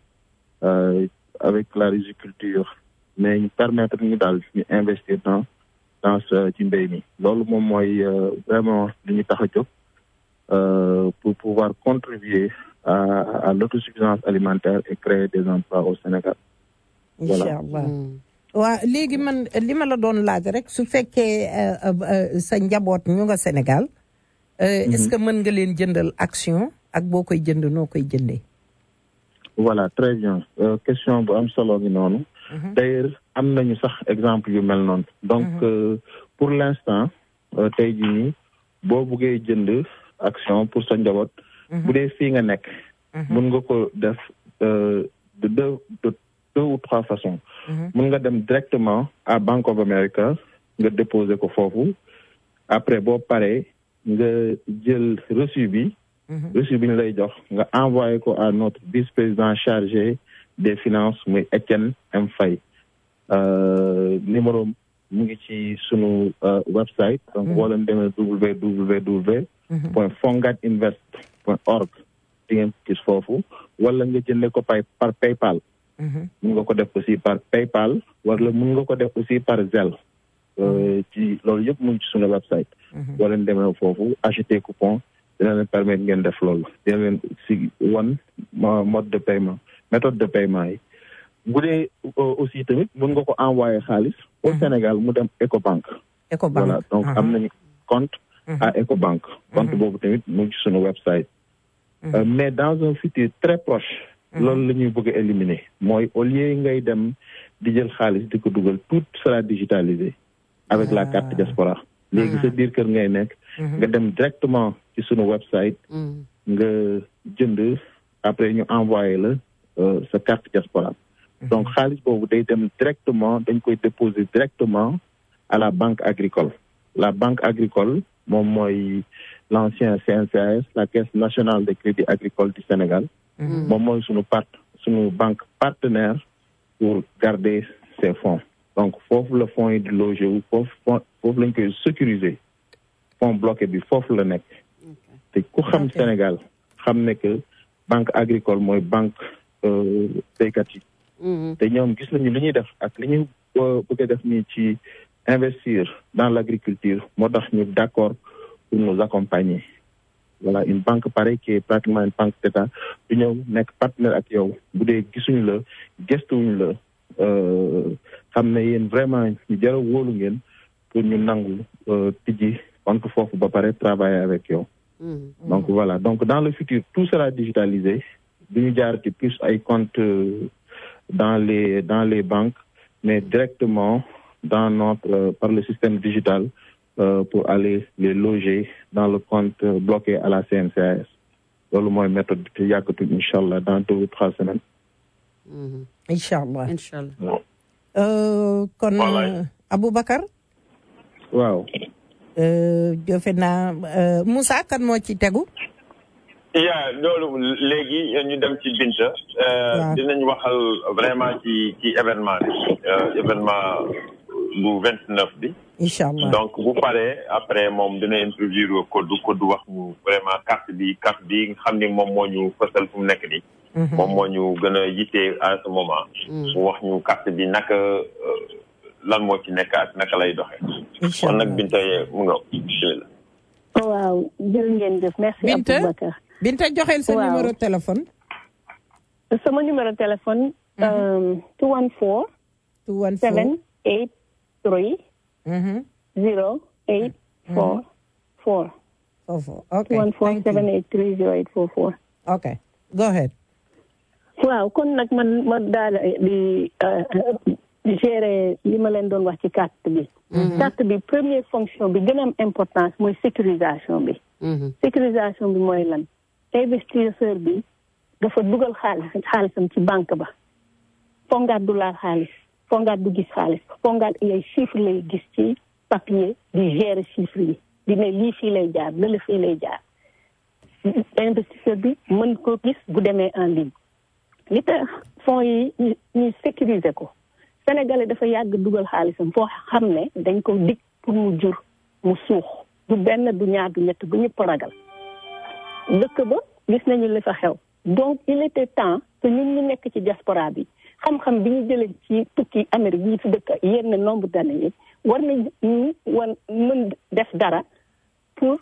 avec la riziculture mais ñu permettre ñu daal ñu investir dans dans ce ci mbéy mi loolu moom mooy vraiment li ñu tax a jóg pour pouvoir contribuer à à l'autosuffisance alimentaire et créer des emplois au Sénégal. incha allah waa léegi man li ma la doon laaj rek su fekkee sa njaboot ñu nga Sénégal. est-ce que mën nga leen jëndal action ak boo koy jënd noo koy jëndee. voilà très bien question bu am solo gi noonu. d'ailleurs am nañu sax exemple yu mel noonu. donc pour l'instant tey jii nii boo buggee jënd action pour sa njaboot. bu dee fii nga nekk. mun nga ko def de deux de deux ou trois façons. mun nga dem directement à Bank of America nga déposer ko foofu après boo paree nga jël reçu bi. reçu bi ñu lay jox nga envoyé ko à notre vice-président chargé des finances muy Etienne M Faye numéro mu ngi ci sunu website donc boo leen demee www point fongatinvest point org di ngeen gis foofu wala nga jëndee ko pay par PayPal mun nga ko def aussi par PayPal wala mun nga ko def aussi par Zelle ci loolu yëpp mu ngi ci sunu website boo leen demee foofu acheter coupon dina leen permettre ngeen def loolu dina leen si wan mode de paiement méthode de paiement yi bu dee aussi tamit mun nga ko envoyer xaalis au Sénégal mu dem Ecobank Ecobank voilà donc am nañu compte à Ecobank compte boobu tamit mu ngi ci sunu website mais dans un futur très proche loolu la ñuy bëgg a éliminer mooy au lieu ngay dem di jël xaalis di ko dugal tout sera digitalisé avec la carte diaspora léegi sa biir kër ngay nekk nga dem directement ci sunu website nga jënd après ñu envoyé la sa carte diaspora donc xaalis boobu day dem directement dañ koy déposer directement à la banque agricole la banque agricole moom mooy l'ancien CNCAS la caisse nationale de crédit agricole du Sénégal moom mooy sunu part sunu banque partenaire pour garder ces fonds donc foofu la fonds yi di loger wu foofu foofu lañ koy sécuriser fonds bloqué bi foofu la nekk te ku xam Sénégal xam ne que banque agricole mooy banque béykat yi te ñoom gis nañu li ñuy def ak li ñu bëgg a def nii ci investir dans l'agriculture moo tax ñu d'accord pour nous accompagner voilà une banque pareille qui est pratiquement une banque d'État du ñëw nekk partenaire ak yow bu dee gisuñu la gestuwuñu la xam ne yéen vraiment ñu jar a wóolu ngeen pour ñu nangu tijji compte foofu ba pare travailler avec yow donc voilà donc dans le futur tout sera digitalisé du ñu jaar ci plus ay compte dans les dans les banques mais directement dans notre par le système digital euh, pour aller les loger dans le compte bloqué à la CNCAS loolu mooy méthode bi te yàggatul incha allah dans deux ou trois semaines. incha allah incha allah. kon Aboubacar. waaw. defe naa Moussa kan moo ci tegu. yaa loolu léegi ñu dem ci Binta. dinañ waxal vraiment ci ci événement bi événement bu vingt neuf bi. incha allah donc bu paree après moom dina introduire code code wax ñu vraiment carte bi carte bi nga xam ni moom moo ñu fësal fu mu nekk nii. moom moo ñu gën a yittee à ce moment. mu wax ñu carte bi naka lan moo ci nekk ak naka lay doxee. incha kon allah nag Binta mu nga bismillah. waaw jërë ngeen jëf merci Binta Aboubacar Binta joxeel sa Waaw. numéro téléphone. sama numéro téléphone two one four two one seven eight three zero eight four four foofu ok one four seven eight three zero eight four four ok go ahead waaw kon nag man ma daal di di gérer li ma leen doon wax ci carte bi carte bi première fonction bi gën a am importance mooy sécurisation bi sécurisation bi mooy lan investisseur bi dafa dugal xaalis xaalisam ci banque ba fongaat du laal xaalis fongaat du gis xaalis fongaat lay chiffre lay gis ci papier di gérer chiffre yi di ne lii fii lay jaar lële fii lay jaar investisseur bi mën ko gis bu demee en ligne li tax fonds yi ñu ñu sécuriser ko sénégalais dafa yàgg dugal xaalisam foo xam ne dañ ko dig pour mu jur mu suux du benn du ñaar du ñett bu ñëpp ragal dëkk ba gis nañu li fa xew donc il était temps que ñun ñu nekk ci diaspora bi xam-xam bi ñu jëlee ci tukki Amérique yi fi dëkk yenn nombre d'années yi war nañu wan mën def dara pour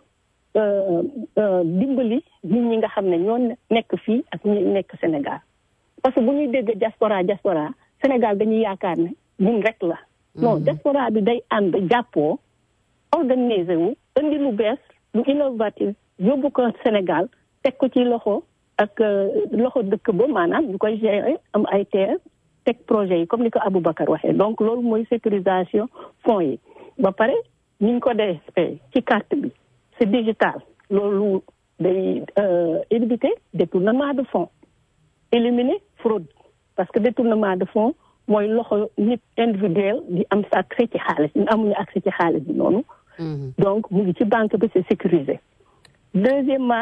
dimbali nit ñi nga xam ne ñoo nekk fii ak ñi nekk Sénégal parce que bu ñuy dégg diaspora diaspora Sénégal dañuy yaakaar ne ñun rek la non diaspora bi day ànd jàppoo organiser wu indi lu bees lu innovatif yóbbu ko Sénégal teg ko ci loxo ak loxo dëkk ba maanaam ñu koy gérer am ay terre teg projet yi comme ni ko Aboubacar waxee donc loolu mooy sécurisation fonds yi ba pare ni ñu ko defee ci carte bi c'est digital loolu day éviter détournement de fonds éliminer fraude parce que détournement de fonds mooy loxo nit individuel di am sa accès ci xaalis ñu amuñu accès ci xaalis bi noonu donc mu ngi ci banque bi c'est sécurisé deuxièmement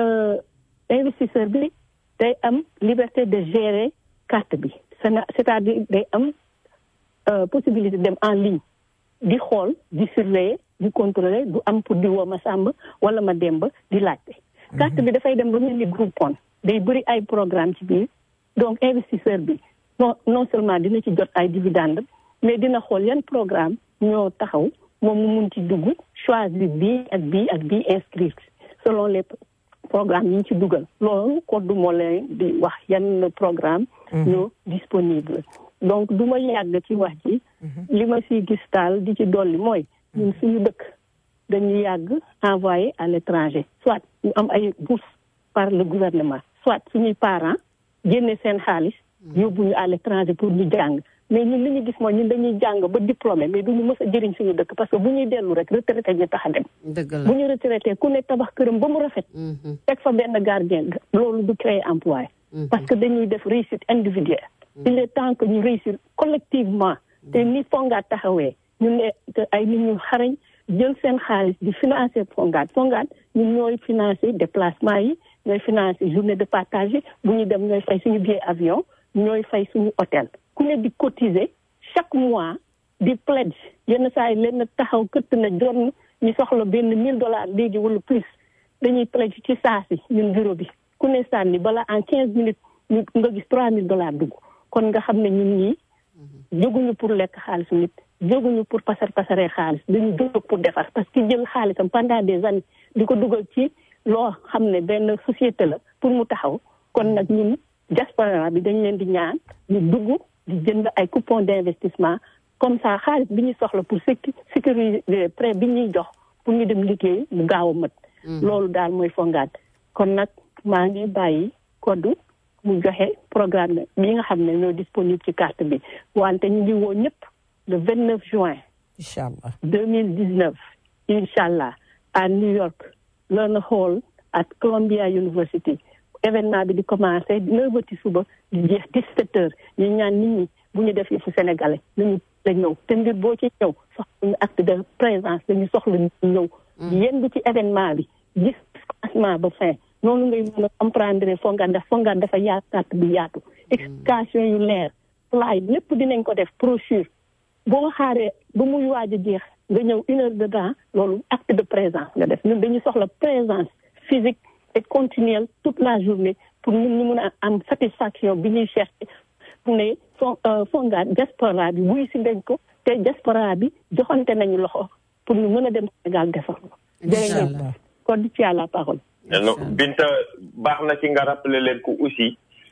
investisseur bi day am liberté de gérer carte bi c'est-à-dire day am possibilité dem en ligne di xool di surveiller di contrôler du am pour di woo ma sàmb wala ma demb di laajte carte bi dafay dem ba mel ni Groupon day bëri ay programme ci biir donc investisseur bi non non seulement dina ci jot ay dividende mais dina xool yan programme ñoo taxaw moom mu mun ci dugg choisir bii ak bii ak bii inscrire selon les programmes yi ñu ci dugal loolu code moo leen di wax yan programme ñoo disponible donc du ma yàgg ci wax ci li ma si gis daal di ci dolli mooy ñun suñu dëkk dañuy yàgg envoyé à l'étranger soit ñu am ay bourse par le gouvernement soit suñuy parents génne seen xaalis yóbbu ñu à l'étranger pour ñu jàng mais ñun li ñu gis mooy ñun dañuy jàng ba diplômé mais duñu mës a jëriñ suñu dëkk parce que bu ñuy dellu rek retraité ñu tax a dem bu ñu retraité ku ne tabax këram ba mu rafet teg fa benn gardien loolu du créer emploi parce que dañuy def réussite individuelle il est temps que ñu réussir collectivement te ni fongaat taxawee ñu ne ay nit ñu xarañ jël seen xaalis di financer fongaat fongaat ñun ñooy financer déplacement yi ñooy financer journée de partage yi bu ñu dem ñooy fay suñu billet avion ñooy fay suñu hôtel ku ne di cotiser chaque mois di pledge yenn saa yi leen taxaw këtt na doon ñu soxla benn mille dollars léegi wala plus dañuy pledge ci saa si ñun bureau bi ku ne sànni bala en quinze minutes ñu nga gis trois mille dollars dugg kon nga xam ne ñun ñii jóguñu pour lekk xaalisu nit jóguñu pour pasar pasaree xaalis dañu jóg pour defar parce que jël xaalisam pendant des années di ko dugal ci loo xam ne benn société la pour mu taxaw kon nag ñun diaspora bi dañ leen di ñaan ñu dugg di jënd ay coupons d'investissement comme ça xaalis bi ñu soxla pour sécuriser prêt bi ñuy jox pour ñu dem liggéey mu gaaw a mët loolu daal mooy fongaat kon nag maa ngi bàyyi koddu mu joxe programme bi nga xam ne ñoo disponible ci carte bi wante ñu ngi woo ñëpp le vingt neuf juin incha allah deux mille dix neuf incha allah à New York Learner Hall at Columbia University événement bi di commencé neuf heures ci suba di jeex dix-sept heures ñu ñaan nit ñi bu ñu def yëfu sénégalais nañu la ñëw te mbir boo ci ñëw soxla ñu acte de présence dañu soxla ñu ñëw yendu ci événement bi gis commencement ba fin noonu ngay mën a comprendre fongaan ndax fongaan dafa yaatu carte bi yaatu explication yu leer slide lépp dinañ ko def brochure boo xaaree ba muy waaj a jeex nga ñëw une heure de temps loolu acte de présence nga def ñun dañuy soxla présence physique et continuelle toute la journée pour ñun ñu mun a am satisfaction bi ñuy chercher mu ne fon fongaan diaspora bi wuy si dañ ko te diaspora bi joxante nañu loxo pour ñu mën a dem Sénégal defar ko jërëjëf kon ci à la parole Binta baax na ci nga rappeler leen ko aussi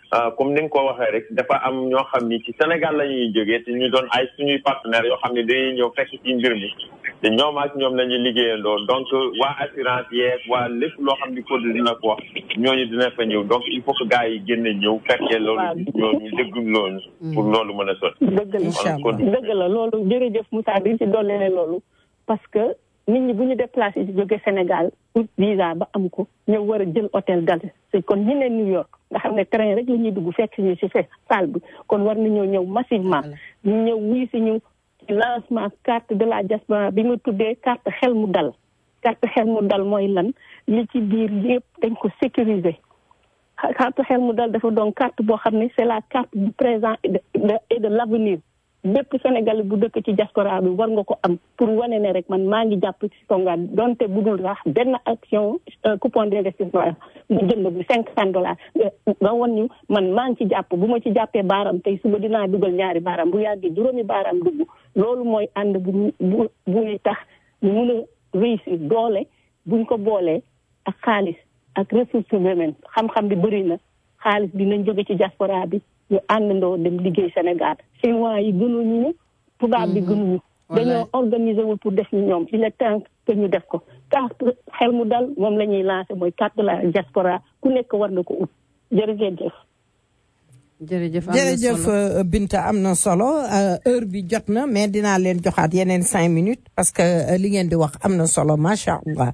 comme ni nga ko waxee rek dafa am ñoo xam ni ci Sénégal la ñuy jógee te ñu doon ay suñuy partenaires yoo xam ne dañuy ñëw fekk ci mbir mi te ñoom ak ñoom la ñuy liggéeyandoo donc waa assurance yeeg waa lépp loo xam ni code dina ko wax ñooñu dina fa ñëw donc il faut que gars yi génne ñëw fekkee loolu ñooñu déggul loolu pour loolu mën a sotti dëgg la dëgg la loolu jërëjëf Moussa di ci dolli ne loolu parce que nit ñi bu ñu déplacé ci jóge Sénégal pour visa ba am ko ñëw war a jël hôtel dal si kon ñi ne New York nga xam ne train rek la ñuy dugg fekk ñu si fe salle bi kon war nañoo ñëw massivement ñu ñëw wuy si ñu ci lancement carte de la diaspora bi nga tuddee carte xel mu dal carte xel mu dal mooy lan li ci biir yëpp dañ ko sécuriser carte xel mu dal dafa doon carte boo xam ne c'est la carte du présent et de et de l'avenir bépp Sénégal bu dëkk ci diaspora bi war nga ko am pour wane ne rek man maa ngi jàpp ci Fonguat donte budul sax benn action coupon d'investissement bu jënd bu cinq cent dollars nga wan ñu man maa ngi ci jàpp bu ma ci jàppee baaram tey suba dinaa dugal ñaari baaram bu yàggee juróomi baaram dugg loolu mooy ànd bu bu buy tax ñu mun a réussir doole buñ ko boolee ak xaalis ak ressources humaines xam-xam bi bëri na xaalis bi nañ jóge ci diaspora bi ñu àndandoo dem liggéey Sénégal chinois yi gënuñu ñu tubaab bi gënuñu dañoo organiser wul pour def ñu ñoom il est temps que ñu def ko carte xel mu dal moom la ñuy lancé mooy carte de la diaspora ku nekk war na ko ut jërëjëf jërëjëf jërëjëf Binta am na solo heure bi jot na mais dinaa leen joxaat yeneen cinq minutes parce que li ngeen di wax am na solo macha allah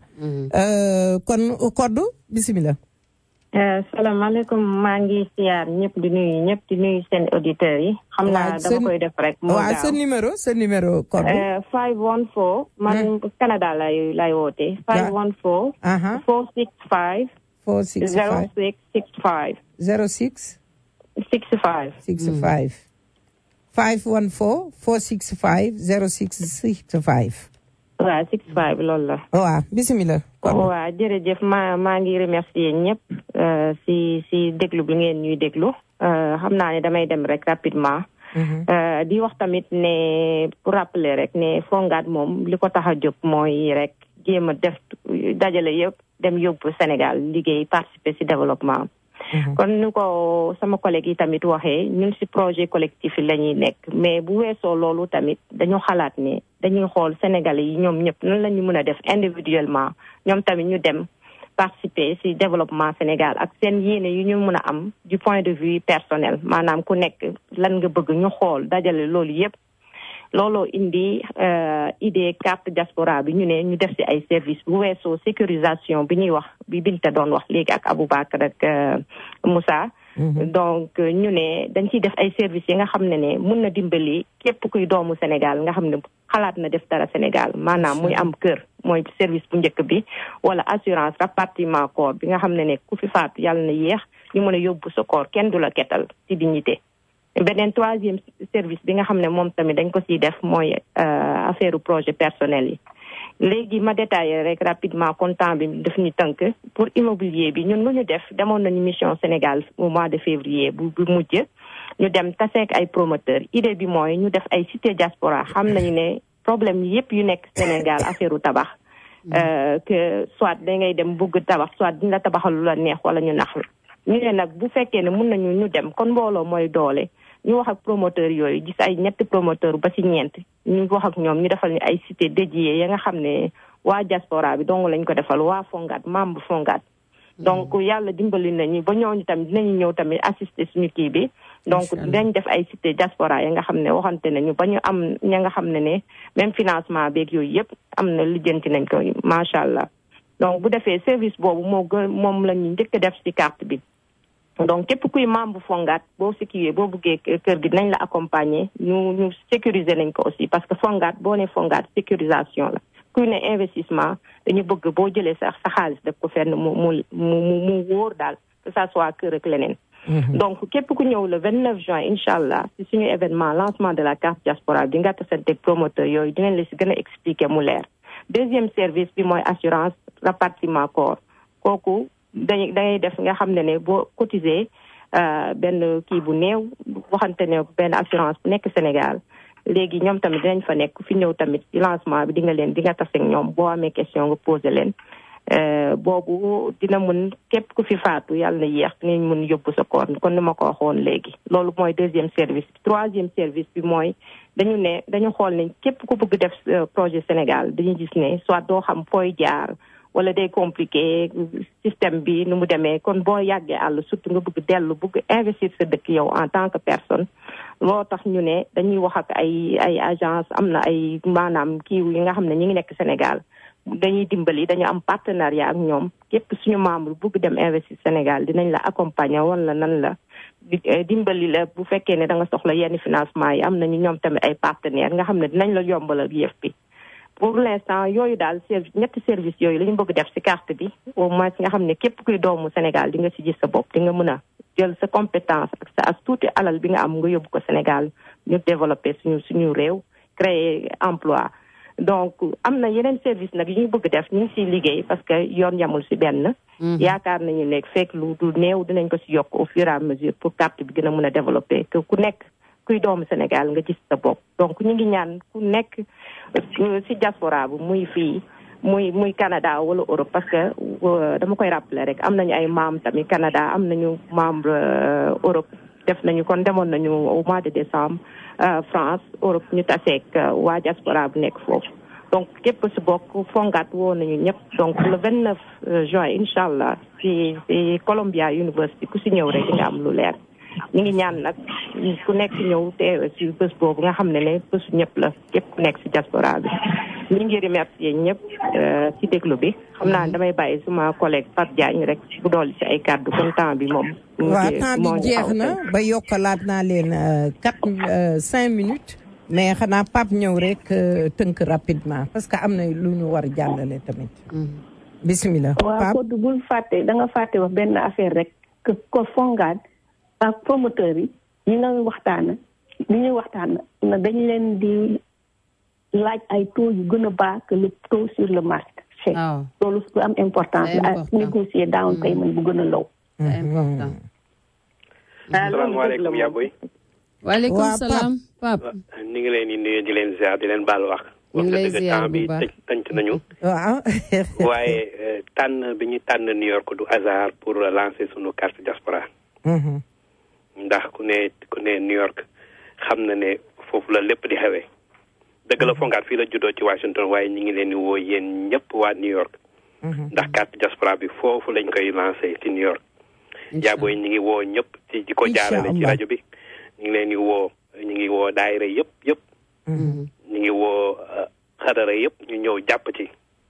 kon koddu bisimilah. salaamaaleykum maa ngi siyaar ñëpp di nuyu ñëpp di nuyu seen auditeurs yi. xam naa dama koy def rek. moo waaw sa numéro sa numéro code. 514. man Canada lay lay woote. 514. 465. 465 0665. 06. 65. 65. 514 465 0665. waaw 65 loolu la. waaw bisimilah. waaw jërëjëf maa maa ngi remercier ñëpp si si déglu bi ngeen ñuy déglu xam naa ne damay dem rek rapidement. di wax tamit ne pour rappeler rek ne Fonguat moom li ko tax a jóg mooy rek jéem a def dajale yëpp dem yóbbu Sénégal liggéey participer si développement. kon nu ko sama collègue yi tamit waxee ñun si projet collectif yi la ñuy nekk mais bu weesoo loolu tamit dañu xalaat ne dañuy xool Sénégalais yi ñoom ñëpp nan la ñu mën a def individuellement ñoom tamit ñu dem participer si développement Sénégal ak seen yéene yu ñu mën a am du point de vue personnel maanaam ku nekk lan nga bëgg ñu xool dajale loolu yëpp looloo indi idée carte diaspora bi ñu ne ñu def si ay service bu weesoo sécurisation bi ñuy wax bi Binta doon wax léegi ak Aboubacar ak Moussa donc ñu ne dañ ciy def ay services yi nga xam ne ne mun na dimbali képp kuy doomu Sénégal nga xam ne xalaat na def dara Sénégal maanaam muy am kër mooy service bu njëkk bi wala assurance rapatriement corps bi nga xam ne ne ku fi faatu yàlla na yéex ñu mën a yóbbu sa corps kenn du la ketal ci dignité beneen troisième service bi nga xam ne moom tamit dañ ko siy def mooy affaire projet personnel yi léegi ma détaillé rek rapidement comptant bi daf ñu tënk pour immobilier bi ñun lu ñu def demoon nañu mission Sénégal au mois de février bu bu mujj ñu dem taseek ay promoteur idée bi mooy ñu def ay cité diaspora xam nañu ne problème yépp yu nekk Sénégal affaire u tabax que soit da ngay dem bëgg tabax soit duñ la tabaxal lu la neex wala ñu nax ñu ne nag bu fekkee ne mun nañu ñu dem kon mbooloo mooy doole ñu wax ak promoteur yooyu gis ay ñetti promoteur ba ci ñeent ñu wax ak ñoom ñu defal ñu ay cité dédié ya nga xam ne waa diaspora bi dong lañ ko defal waa Fonguat membre Fonguat donc yàlla dimbali nañu ba ñooñu tamit dinañu ñëw tamit assister suñu kii bi donc dañ def ay cité diaspora ya nga xam ne waxante nañu ba ñu am ña nga xam ne ne même financement beeg yooyu yëpp am na lijjanti nañ ko macha allah donc bu defee service boobu moo gën moom la ñu njëkk def ci carte bi donc képp kuy membre Fonguat boo si kiiwee boo buggee kër gi dinañ la accompagner ñu ñu sécuriser nañ ko aussi parce que Fonguat boo ne Fonguat sécurisation la kuy ne investissement dañu bëgg boo jëlee sax sa xaalis def ko fenn mu mu mu mu wóor daal que ça soit kër ak leneen donc képp ku ñëw le 29 juin incha allah si suñu événement lancement de la carte diaspora bi nga tasante promoteur yooyu dinañ la si gën a expliquer mu leer deuxième service bi mooy assurance rapatriement corps kooku dañuy da ngay def nga xam ne ne boo cotiser benn kii bu néew waxante ne benn assurance bu nekk Sénégal léegi ñoom tamit dinañ fa nekk fi ñëw tamit ci lancement bi di nga leen di nga tase ak ñoom boo amee question nga posé leen boobu dina mun képp ku fi faatu yàlla na yéex dinañ mun yóbbu sa koor kon ni ma ko waxoon léegi loolu mooy deuxième service bi troisième service bi mooy dañu ne dañu xool ne képp ku bëgg def projet Sénégal dañu gis ne soit doo xam fooy jaar wala day compliqué système bi nu mu demee kon boo yàggee àll surtout nga bëgg dellu bëgg investir sa dëkk yow en tant que personne loo tax ñu ne dañuy wax ak ay ay agence am na ay maanaam kiiw yi nga xam ne ñi ngi nekk Sénégal dañuy dimbali dañu am partenariat ak ñoom képp suñu membre bëgg dem investir Sénégal dinañ la accompagner wala nan la dimbali la bu fekkee ne da nga soxla yenn financement yi am nañu ñoom tamit ay partenaires nga xam ne dinañ la yombalal yëf bi pour l'instant yooyu daal service ñetti service yooyu la ñu bëgg def ci carte bi au moins nga xam ne képp kuy doomu Sénégal di nga ci gis sa bopp di nga mën a jël sa compétence ak sa as tuuti alal bi nga am nga yóbbu ko Sénégal ñu développer suñu suñu réew créer emploi donc am na yeneen service nag yu ñu bëgg def ñu ngi ciy liggéey parce que yoon yamul ci benn yaakaar nañu ne fekk lu du néew dinañ ko ci yokk au fur et à mesure pour carte bi gën a mën a développer que ku nekk kuy doomu Sénégal nga gis sa bopp donc ñu ngi ñaan ku nekk ci diaspora bu muy fii muy muy Canada wala Europe parce que dama koy rappeler rek am nañu ay membres tamit Canada am nañu membre Europe def nañu kon demoon nañu au mois de décembre France Europe ñu taseek waa diaspora bu nekk foofu donc képp si bokk fongaat woo nañu ñëpp donc le vingt neuf juin incha allah ci ci Columbia University ku si ñëw rek di nga am lu leer ñu ngi ñaan nag ku nekk ñëw teewe si bés boobu nga xam ne ne bésu ñëpp la képp ku nekk si diaspora bi ñu ngi remercier ñëpp si déglu bi xam naa damay bàyyi suma collègue Pape Diagne rek bu dool si ay kàddu kon temps bi moom waaw temps bi jeex na ba yokkalaat naa leen quatre cinq minutes mais xanaa Pape ñëw rek tënk rapidement parce que am na lu ñu war jàllale tamit bisimilah waaw Codé bul fàtte da nga fàtte wax benn affaire rek que ko fongaat ak promoteur yi ñi nga waxtaan li ñuy waxtaan na dañ leen di laaj ay taux yu gën a baax que le taux sur le marché loolu su am importance la ak négocier down payment bu gën a low salaamaaleykum yaa boy waaleykum salaam Pape ni ngi leen di nuyu di leen ziar di leen baal wax ñu ngi lay wax dëgg ziar temps bu bi baax tëj tënc nañu waaw waaye eh, tànn bi ñu tànn New York du hasard pour lancer sunu carte diaspora ndax ku ne ku ne New York xam na ne foofu la lépp di xewee dëgg la fongaat fii la juddoo ci Washington waaye ñi ngi leen di woo yéen ñëpp waa New York ndax carte diaspora bi foofu lañ koy lancé ci New York jaabooy ñi ngi woo ñëpp ci di ko jaarale ci rajo bi ñu ngi leen di woo ñu ngi woo daayira yëpp yëpp ñu ngi woo uh, xadara yëpp ñu ñëw jàpp ci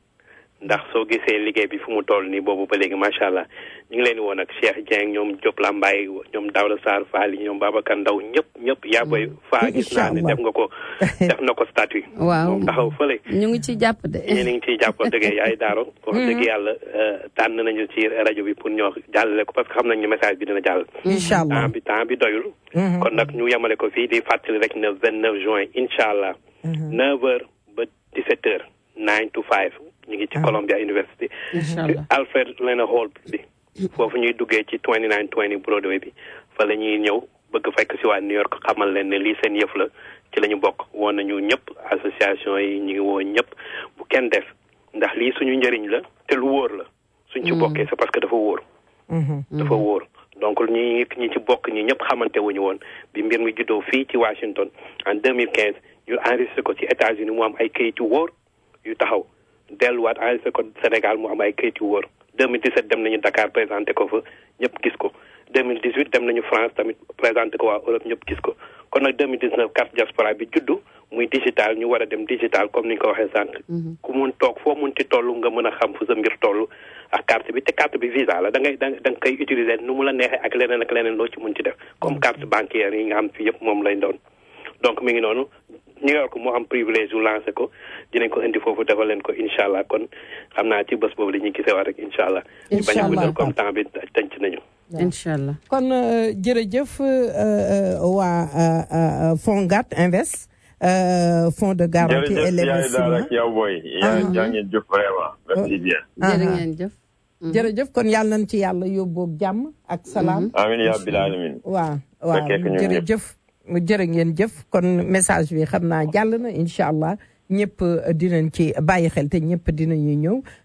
ndax soo gisee liggéey bi fu mu toll nii boobu ba léegi macha allah ñu ngi leen di woo nag Cheikh Dieng ñoom Diop Lambaye ñoom Daouda Sarr Fall ñoom Babacar Ndaw ñëpp ñëpp yaa boy faa gis naa ne def nga ko def na ko statut waaw moom taxaw fële ñu ngi ci jàpp de yéen a ngi ciy jàpp dëgg yaay daaro wax dëgg yàlla uh, tànn nañu ci rajo bi pour ñoo jàllale ko parce que xam nañ ne message bi dina jàll incha allah temps bi temps bi doyul kon nag ñu yemale ko fii di fàttali rek ne vingt neuf juin incha allah neuf heures ba dix sept heures nine to five ñu ngi ci Columbia University Inch'Allah. Alfred Lena Hall bi foofu ñuy duggee ci twenty nine twenty Broadway bi fa la ñuy ñëw bëgg fekk si waa New York xamal leen ne lii seen yëf la ci la ñu bokk woon nañu ñëpp association yi ñu ngi woo ñëpp bu kenn def ndax lii suñu njëriñ la te lu wóor la suñ ci bokkee c'est parce que dafa wóor dafa wóor donc ñi ñi ci bokk ñi ñëpp xamante wuñu woon bi mbir mi juddoo fii ci Washington en 2015 ñu enregistré ko ci États-Unis mu am ay kayit yu wóor yu taxaw delluwaat enregistré ko Sénégal mu am ay kayit yu wóor 2017 dem nañu Dakar présenté ko fa ñëpp gis ko 2018 dem nañu France tamit présenté ko waa Europe ñëpp gis ko kon nag 2019 carte diaspora bi juddu muy digital ñu war a dem digital comme ni ñu ko waxee sànq. ku mun toog foo mun ci toll nga mën a xam fu sa mbir toll ak carte bi te carte bi visa la da ngay da da nga koy utiliser nu mu la neexee ak leneen ak leneen loo ci mun ci def comme carte bancaire yi nga xam fi yëpp moom lañ doon donc mi ngi noonu New York moo am privilège yu lancé ko dinañ ko indi foofu defal leen ko incha allah kon xam naa ci bés boobu la ñuy gisewaat rek incha allah. ñu bañ a guddal comme temps bi tënc nañu. incha allah kon euh, jërëjëf euh, euh, waa euh, Fongat Invest euh, fonds de garantie et jërëjëf yaay daal l'investissement ak yow booy. yaa yaa ngeen jëf vraiment merci bien. jërë ngeen jëf jërëjëf kon yàlla nañ ci yàlla yóbboog jàmm ak salaam amiin yaa bil alamin. waaw waaw fekkee ko ñun ñëpp. jërëjëf mu jërë ngeen jëf kon message bi xam naa jàll na incha allah ñëpp dinañ ci bàyyi xel te ñëpp dinañu ñëw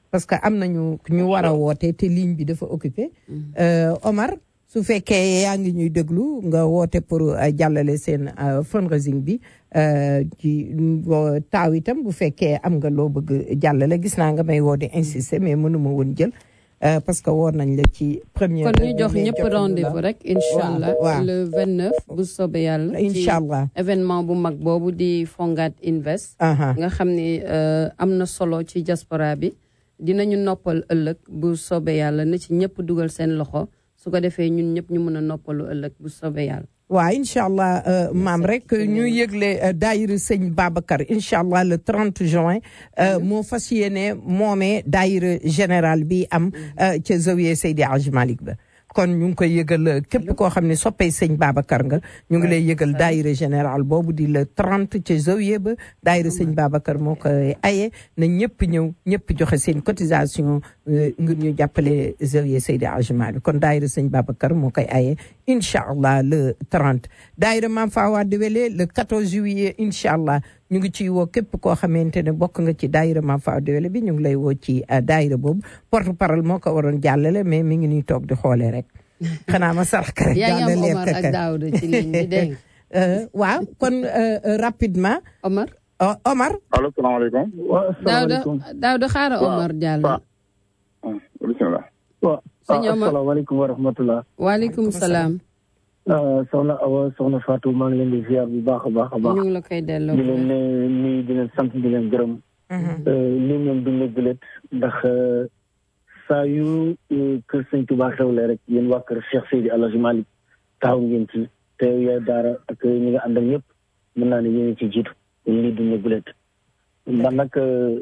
parce que am nañu ñu war a woote te ligne bi dafa occupé Omar su fekkee yaa ngi ñuy déglu nga woote pour jàllale seen fundraising bi ci taaw itam bu fekkee am nga loo bëgg jàllale gis naa nga may woo di insister mais mënuma woon jël parce que woor nañ la ci première kon ñu jox ñëpp rendez-vous rek incha allah waaw le 29 bu soobee yàlla incha allah événement bu mag boobu di Fonguat Invest nga xam ni am na solo ci diaspora bi dinañu noppal ëllëg bu soobee yàlla na ci ñëpp dugal seen loxo su ko defee ñun ñëpp ñu mën a noppalu ëllëg bu soobee yàlla waaw incha allah maam rek ñu yëgle daayira sëñ Babacar incha allah le 30 juin moo fas yéene moomee daayira général bi am ca zawiya Seydi Hadji Malick ba kon ñu ngi koy yëgal képp koo xam ne soppee sëñ Babacar nga ñu ngi lay yëgal daayira général boobu di le 30 ca zawiya ba daayira sëñ Babacar moo koy aye na ñëpp ñëw ñëpp joxe seen cotisation ngir ñu jàppale zawiya Seydi Hadji Malick kon daayira sëñ Babacar moo koy aye incha allah le 30 daayira Maam Fawade Wele le 14 juillet incha allah ñu ngi ciy woo képp koo xamante ne bokk nga ci daayira Maam Fawade Wele bi ñu ngi lay woo ci daayira boobu porte parole moo ko waroon jàllale mais mi ngi ñuy toog di xoolee rek xanaa ma sarax rek yaa ngi am jàllale Omar ak Daouda ci ligne bi dégg waaw kon rapidement Omar Omar allo salaamaaleykum Daouda Daouda xaaral Omar jàll bisimilah waaw sëñ Omar asalaamaaleykum wa rahmatulah. waaleykum salaam. soxna Awa soxna Fatou maa ngi leen di ziar bu baax a baax a baax. ñu ngi la koy delloo. di leen ne nii di leen sant di leen gërëm. lii moom duñ la gëlët ndax saa yu kër sëñ Touba xewle rek yéen waa kër Cheikh Seydi El Hadji Malick taxaw ngeen ci te yaay daara ak ñi nga àndal ñëpp mën naa ne yéen ci jiitu kon lii duñ la gëlët. ndax nag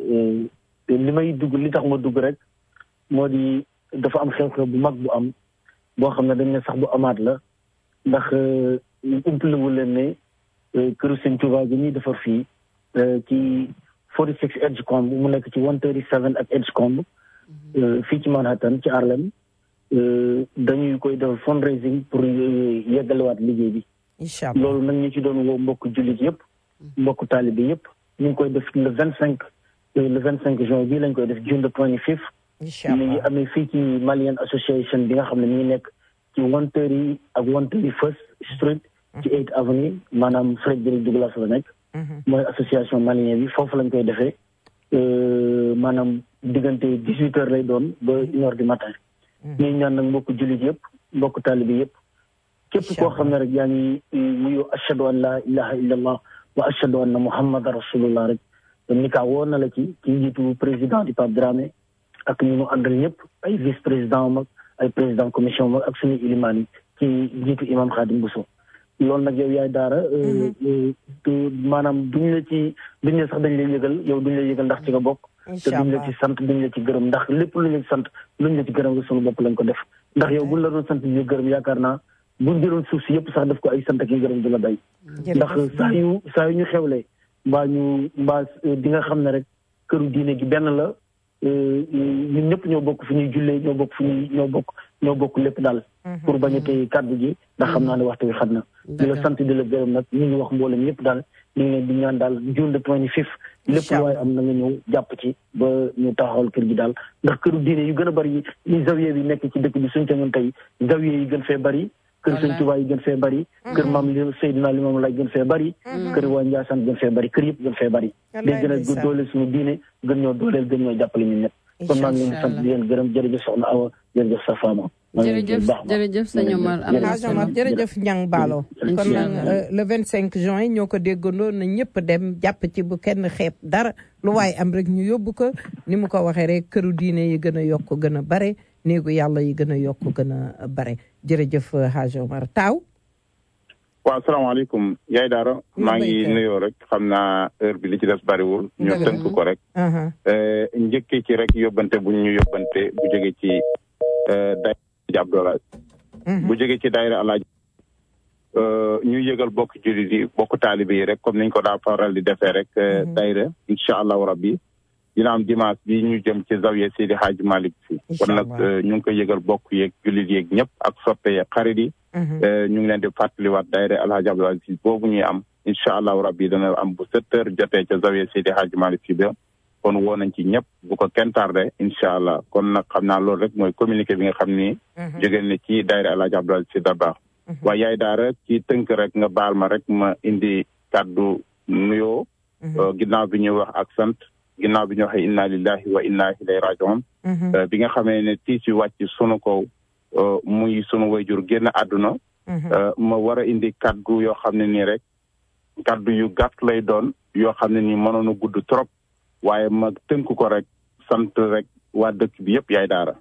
li may dugg li tax ma dugg rek moo di dafa am xew-xew bu mag bu am boo xam ne dañ ne sax bu amaat la ndax umpalewul leen ne këru sëñ Touba gi ñuy defar fii ci 46 Edgecombe mu nekk ci 137 ak Edgecombe fii ci Manhattan ci Harlem dañuy koy def fundraising pour yeggalewaat liggéey bi. incha allah loolu nag ñu ci doon woo mbokk jullit yëpp mbokk taalibe yëpp ñu ngi koy def le 25 le 25 juin bii lañ koy def June the 25th. incha allah mi ngi amee fii ci Malian Association bi nga xam ne mi ngi nekk ci one thirty ak one thirty first street ci eight avenue maanaam Frederick Douglass la nekk mooy association malien bi foofu lañ koy defee maanaam diggante dix huit heures lay doon ba une heure du matin ñuy ñaan nag mbokk jullit yëpp mbokk taalibi yëpp képp koo xam ne rek yaa ngi wuyu ashhadu an la ilaha illa allah wa ashhadu anna muhammadan rasulullah rek ni kaa woo na la ci ci njiitu président di Pape Dramé ak ñu mu àndal ñëpp ay vice président mag ay président commission mag ak suñu ilimaan yi ci njiitu imam Khadim Bousso loolu nag yow yaay daara maanaam duñ la ci duñ la sax dañ lay yëgal yow duñ la yëgal ndax ci nga bokk te duñ la ci sant duñ la ci gërëm ndax lépp luñ la ci sant luñ la ci gërëm nga suñu bopp lañ ko def ndax yow buñ la doon sant di gërëm yaakaar naa buñ jëloon suuf si yëpp sax def ko ay sant ak yi gërëm du la day ndax saa yu saa yu ñu xewlee mbaa ñu mbaa di nga xam ne rek këru diine gi benn la ñun ñëpp ñoo bokk fi ñuy jullee ñoo bokk fi ñuy ñoo bokk ñoo bokk lépp daal pour bañ a tey kàddu gi ndax xam naa ne waxtu wi xat na di la sant di la gërëm nag ñu ngi wax mboolem ñëpp daal ñu ngi leen di ñaan daal June the twenty fifth lépp lu waaye am na nga ñëw jàpp ci ba ñu taxawal kër gi daal ndax këru diine yu gën a bari yi zawiye bi nekk ci dëkk bi suñ tegoon tey zawiye yi gën fee bari kër sëñ Tuubaa yi gën fee bari kër maam li Seydina Limaamu Laay gën fee bari kër waa Njaasaan gën fee bari kër yëpp gën fee bari day gën a dooleel suñu diine gën ñoo dooleel gën ñoo jàppale ñun ñëpp kon maa ngi leen di sant di leen gërëm jërëjëf soxna Awa jërëjëf sa faama jërëjëf jërëjëf sëñ Omar am na solo jërëjëf Ñang Baalo kon nag le 25 juin ñoo ko déggandoo na ñëpp dem jàpp ci bu kenn xeeb dara lu waaye am rek ñu yóbbu ko ni mu ko waxee rek këru diine yi gën a yokk gën a bare néegu yàlla yi gën a yokk gën a bare jërëjëf Hadj Omar Taaw waaw asalaamaaleykum yaay daara maa ngi nuyoo rek xam naa heure bi li ci des bariwul ñu tënk ko rek njëkkee ci rek yóbbante bu ñu yóbbante bu jóge ci daayira Abdoulaye bu jóge ci daayira Alaaji ñu yëgal bokk jullit yi bokk taalibe yi rek comme niñ ko daa faral di defee rek daayira incha allahu rabbi dina am dimanche bi ñu jëm ci zawiya Seydi Hadji Malick fi kon nag ñu ngi koy yëgal bokk yeeg jullit yeeg ñëpp ak soppe yeeg xarit yi ñu ngi leen di fàttaliwaat daayira Alhaji Abdou Aziz boobu ñuy am incha allahu rabbi dana am bu sept heures jotee ca zawiya Seydi Hadji Malick fi ba kon woo nañ ci ñëpp bu ko kenn tardé incha allah kon nag xam naa loolu rek mooy communiqué bi nga xam ni. jóge na ci daayira El Hadj Abdoulaye Sy Dabakh. waaye yaay daara ci tënk rek nga baal ma rek ma indi kàddu nuyoo. ginnaaw bi ñuy wax ak sant ginnaaw bi ñu waxee inna lillahi wa inna ilayhi rajiun bi nga xamee ne tiis yu wàcc sunu kaw muy sunu wayjur génn àdduna ma war a indi kaddu yoo xam ne nii rek kaddu yu gàtt lay doon yoo xam ne nii mënoon a gudd trop waaye ma tënk ko rek sant rek waa dëkk bi yëpp yaay daara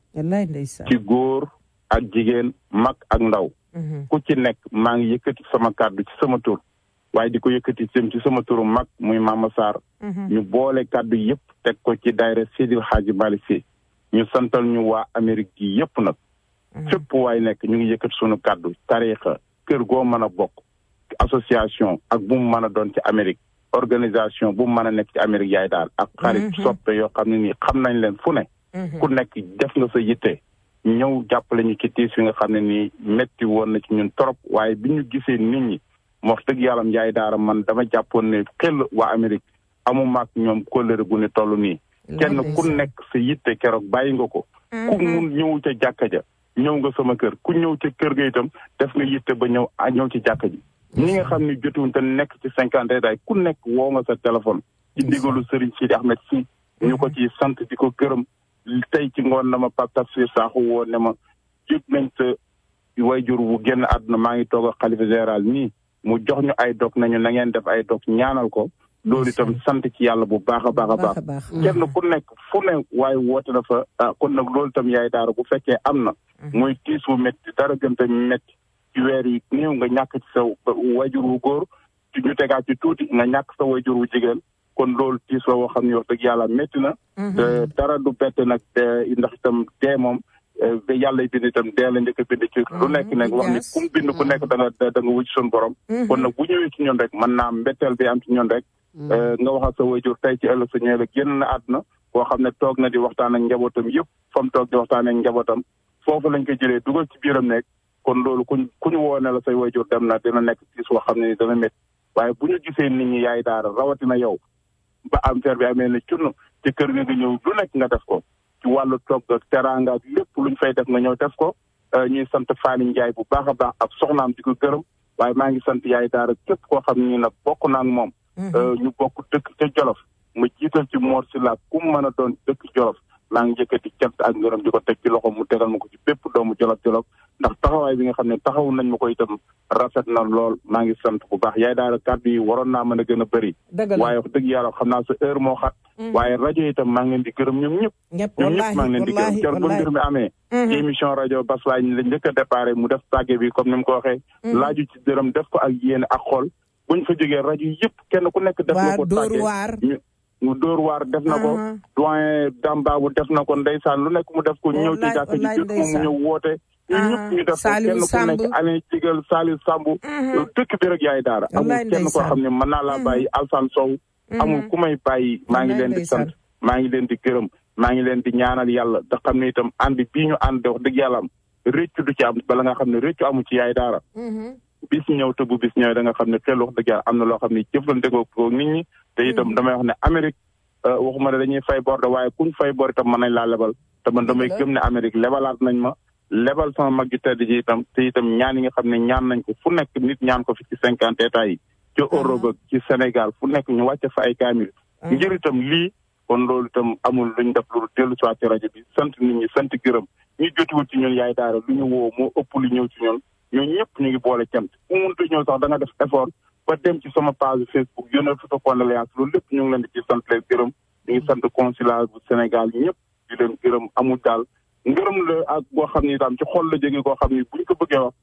ci góor ak jigéen mag ak ndaw ku ci nekk maa ngi yëkkati sama kaddu ci sama tur waaye di ko yëkkati jëm ci sama turu mag muy Mama Sarr ñu boole kàddu yëpp teg ko ci daayira Seydil Hadji Malick Sy ñu santal ñu waa Amérique gi yëpp nag fépp waay nekk ñu ngi yëkkati sunu kàddu tariixa kër goo mën a bokk association ak bu mu mën a doon ci Amérique organisation bu mu mën a nekk ci Amérique yaay daal ak xarit soppe yoo xam ne nii xam nañ leen fu ne ku nekk def nga sa yitte ñëw jàppale ñu ci tiis yi nga xam ne nii metti woon na ci ñun trop waaye bi ñu gisee nit ñi wax dëgg yàlla njaay daara man dama jàppoon ne xel waa Amérique amuma ak ñoom kóllëre gu ne toll nii kenn ku nekk sa yitte keroog bàyyi nga ko ku mun ñëw ca jàkka ja ñëw nga sama kër ku ñëw ca kër ga itam def nga yitte ba ñëw a ñëw ci jàkka ji ñi nga xam ne jotuwuñ te nekk ci cinquante day ku nekk woo nga sa téléphone ci ndigalu Serigne Sidi Ahmed Sy ñu ko ci sant di ko gërëm tey ci ngoon na ma Pape Tafsir Sakho woo ne ma jég nañ sa wayjur wu génn àdduna maa ngi toog ak xalifa général nii mu jox ñu ay dog nañu na ngeen def ay dog ñaanal ko loolu itam sant ci yàlla bu baax a baax a baax kenn ku nekk fu ne waaye woote na fa ah kon nag loolu itam yaay daara bu fekkee am na muy tiis wu métti dara gën te métti ci weer yi néew nga ñàkk ci sa wayjur wu góor ci ñu tegaat ci tuuti nga ñàkk sa wayjur wu jigéen kon loolu tiis la woo xam ne wax dëgg yàlla métti na te dara du bett nag ndax itam dee moom ba yàlla bind itam dee la njëkk a bind ci lu nekk nag wax ni kum bind ku nekk da nga da nga wuj suñu borom kon nag bu ñëwee ci ñun rek mën naa mbetteel bi am ci ñun rek nga wax ak sa wayjur tey ci ëllëg sa ñëwee la génn na àdduna koo xam ne toog na di waxtaan ak njabootam yëpp fa mu toog di waxtaan ak njabootam foofu lañ ko jëlee dugal ci biiram nekk kon loolu kuñ ku ñu woo ne la say wayjur dem na dina nekk tiis woo xam ne ni dana métti waaye bu ñu gisee nit ñi yaay daara rawatina yow ba am affaire bi amee ne cunn ci kër nga nga ñëw lu nekk nga def ko ci wàllu togg ak teraanga ak lépp luñ fay def nga ñëw def ko ñuy sant Fani Ndiaye bu baax a baax ak soxnaam di ko gërëm waaye maa ngi sant yaay daara képp koo xam ne nag bokk naa ak moom. ñu bokk dëkk ca Jolof ma jiital ci Mor Sylla ku mu mën a doon dëkk Jolof maa ngi yëkkati cant ak ngërëm di ko teg ci loxo mu tegal ma ko ci bépp doomu Jolof Jolof ndax taxawaay bi nga xam ne taxaw nañ ma ko itam rafet na lool maa ngi sant bu baax yaay daara kàddu yi waroon naa mën a gën a bëri. waaye wax dëgg yàlla xam naa sa heure moo xat. waaye rajo itam maa ngi leen di gërëm ñoom ñëpp. ñoom ñëpp maa ngi leen di gërëm kër ba mbir mi amee. ci émission rajo Bas Laay la njëkk a déparé mu def tàgge bi comme ni mu ko waxee. laaju ci dërëm def ko ak yéene ak xol buñ fa jógee rajo yëpp kenn ku nekk def na ko tàgge mu dóor waar def na ko doyen dambaabu def na ko ndeysaan lu nekk mu def ko ñëw ci jàkk ji jot moom mu ñëw woote ñu ñëpp ñu def ko kenn ku nekk Alain Cigal Saliou Samb dëkk bi rek yaay daara amul kenn koo xam ne mën naa laa bàyyi Alsane Sow amul ku may bàyyi maa ngi leen di sant maa ngi leen di gërëm maa ngi leen di ñaanal yàlla te xam ne itam ànd bii ñu ànd wax dëgg yàlla am réccu du ci am bala nga xam ne réccu amu ci yaay daara bis ñëw te bu bis ñëwee da nga xam ne xel wax dëgg yàlla am na loo xam ne jëflante ko nit ñi te itam damay wax ne Amérique waxuma ne dañuy fay bor de waaye kuñ fay bor itam mën nañ laa lebal te man damay gëm ne Amérique lebalaat nañ ma lebal sama mag ju tedd ji itam te itam ñaan yi nga xam ne ñaan nañ ko fu nekk nit ñaan ko fi ci cinquante états yi ci Europe ci Sénégal fu nekk ñu wàcce fa ay kaamil ngir itam lii kon loolu itam amul luñ def lu dellu si waat ci rajo bi sant nit ñi sant gërëm ñu jotiwul ci ñun yaay daara lu ñu woo moo ëpp lu ñëw ci ñun ñooñu ñëpp ñu ngi boole cant ku mënta ñëw sax da nga def effort ba dem ci sama page Facebook yónnee photo condoléance loolu lépp ñu ngi leen di ci sant leen gërëm ñu ngi sant consulat bu Sénégal ñëpp di leen gërëm amul daal ngërëm la ak boo xam ni daam ci xol la jógee koo xam ni buñ ko bëggee wax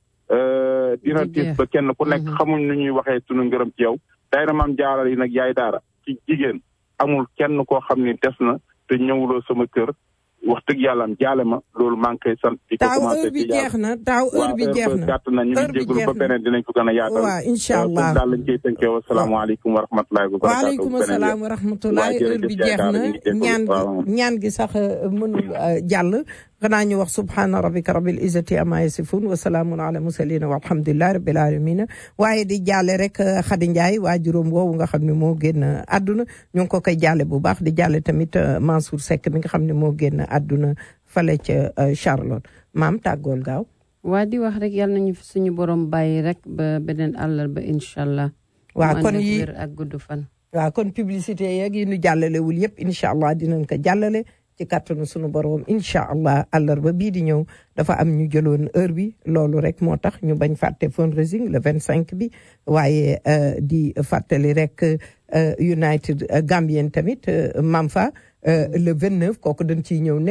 dina tiis ba kenn ku nekk xamuñ nu ñuy waxee sunu ngërëm ci yow daayira maam jaaral yi nag yaay daara ci jigéen amul kenn koo xam ni des na te ñëwuloo sama kër wax dëgg yàlla am jaale ma loolu maa ngi koy sant. di ko taaw heure bi jeex na taaw heure bi jeex na gàtt na ñu ngi jégalu ba beneen dinañ ko gën a yaatal. waaw incha allah daal lañ koy tënkee wa salaamaaleykum wa rahmatulahi wa barakaatu. waaleykum salaam wa rahmatulahi heure bi jeex na ñaan gi ñaan gi sax mënul jàll xanaa ñu wax subhaana rabbika rabbil izzati amma yasifun wa salaamun ala mursalin walhamdulillahi rabbil alamin waaye di jaale rek Khady Ndiaye waa juróom woowu nga xam ne moo génn àdduna ñu ngi ko koy jaale bu baax di jaale tamit Mansour Seck mi nga xam ne moo génn àdduna fale ca Charlotte maam tàggool gaaw waa di wax rek yal nañu fi suñu borom bàyyi rek ba beneen àllarba incha allah. waa kon yi ak gudd fan. waaw kon publicité yeeg yi ñu jàllalewul yëpp incha allah dinañ ko jàllale ci kàttanu suñu borom incha allah àllarba bii di ñëw dafa am ñu jëloon heure bi loolu rek moo tax ñu bañ fàtte fundraising le 25 bi waaye di fàttali rek United Gambien tamit Mamfa le 29 kooku dañ ciy ñëw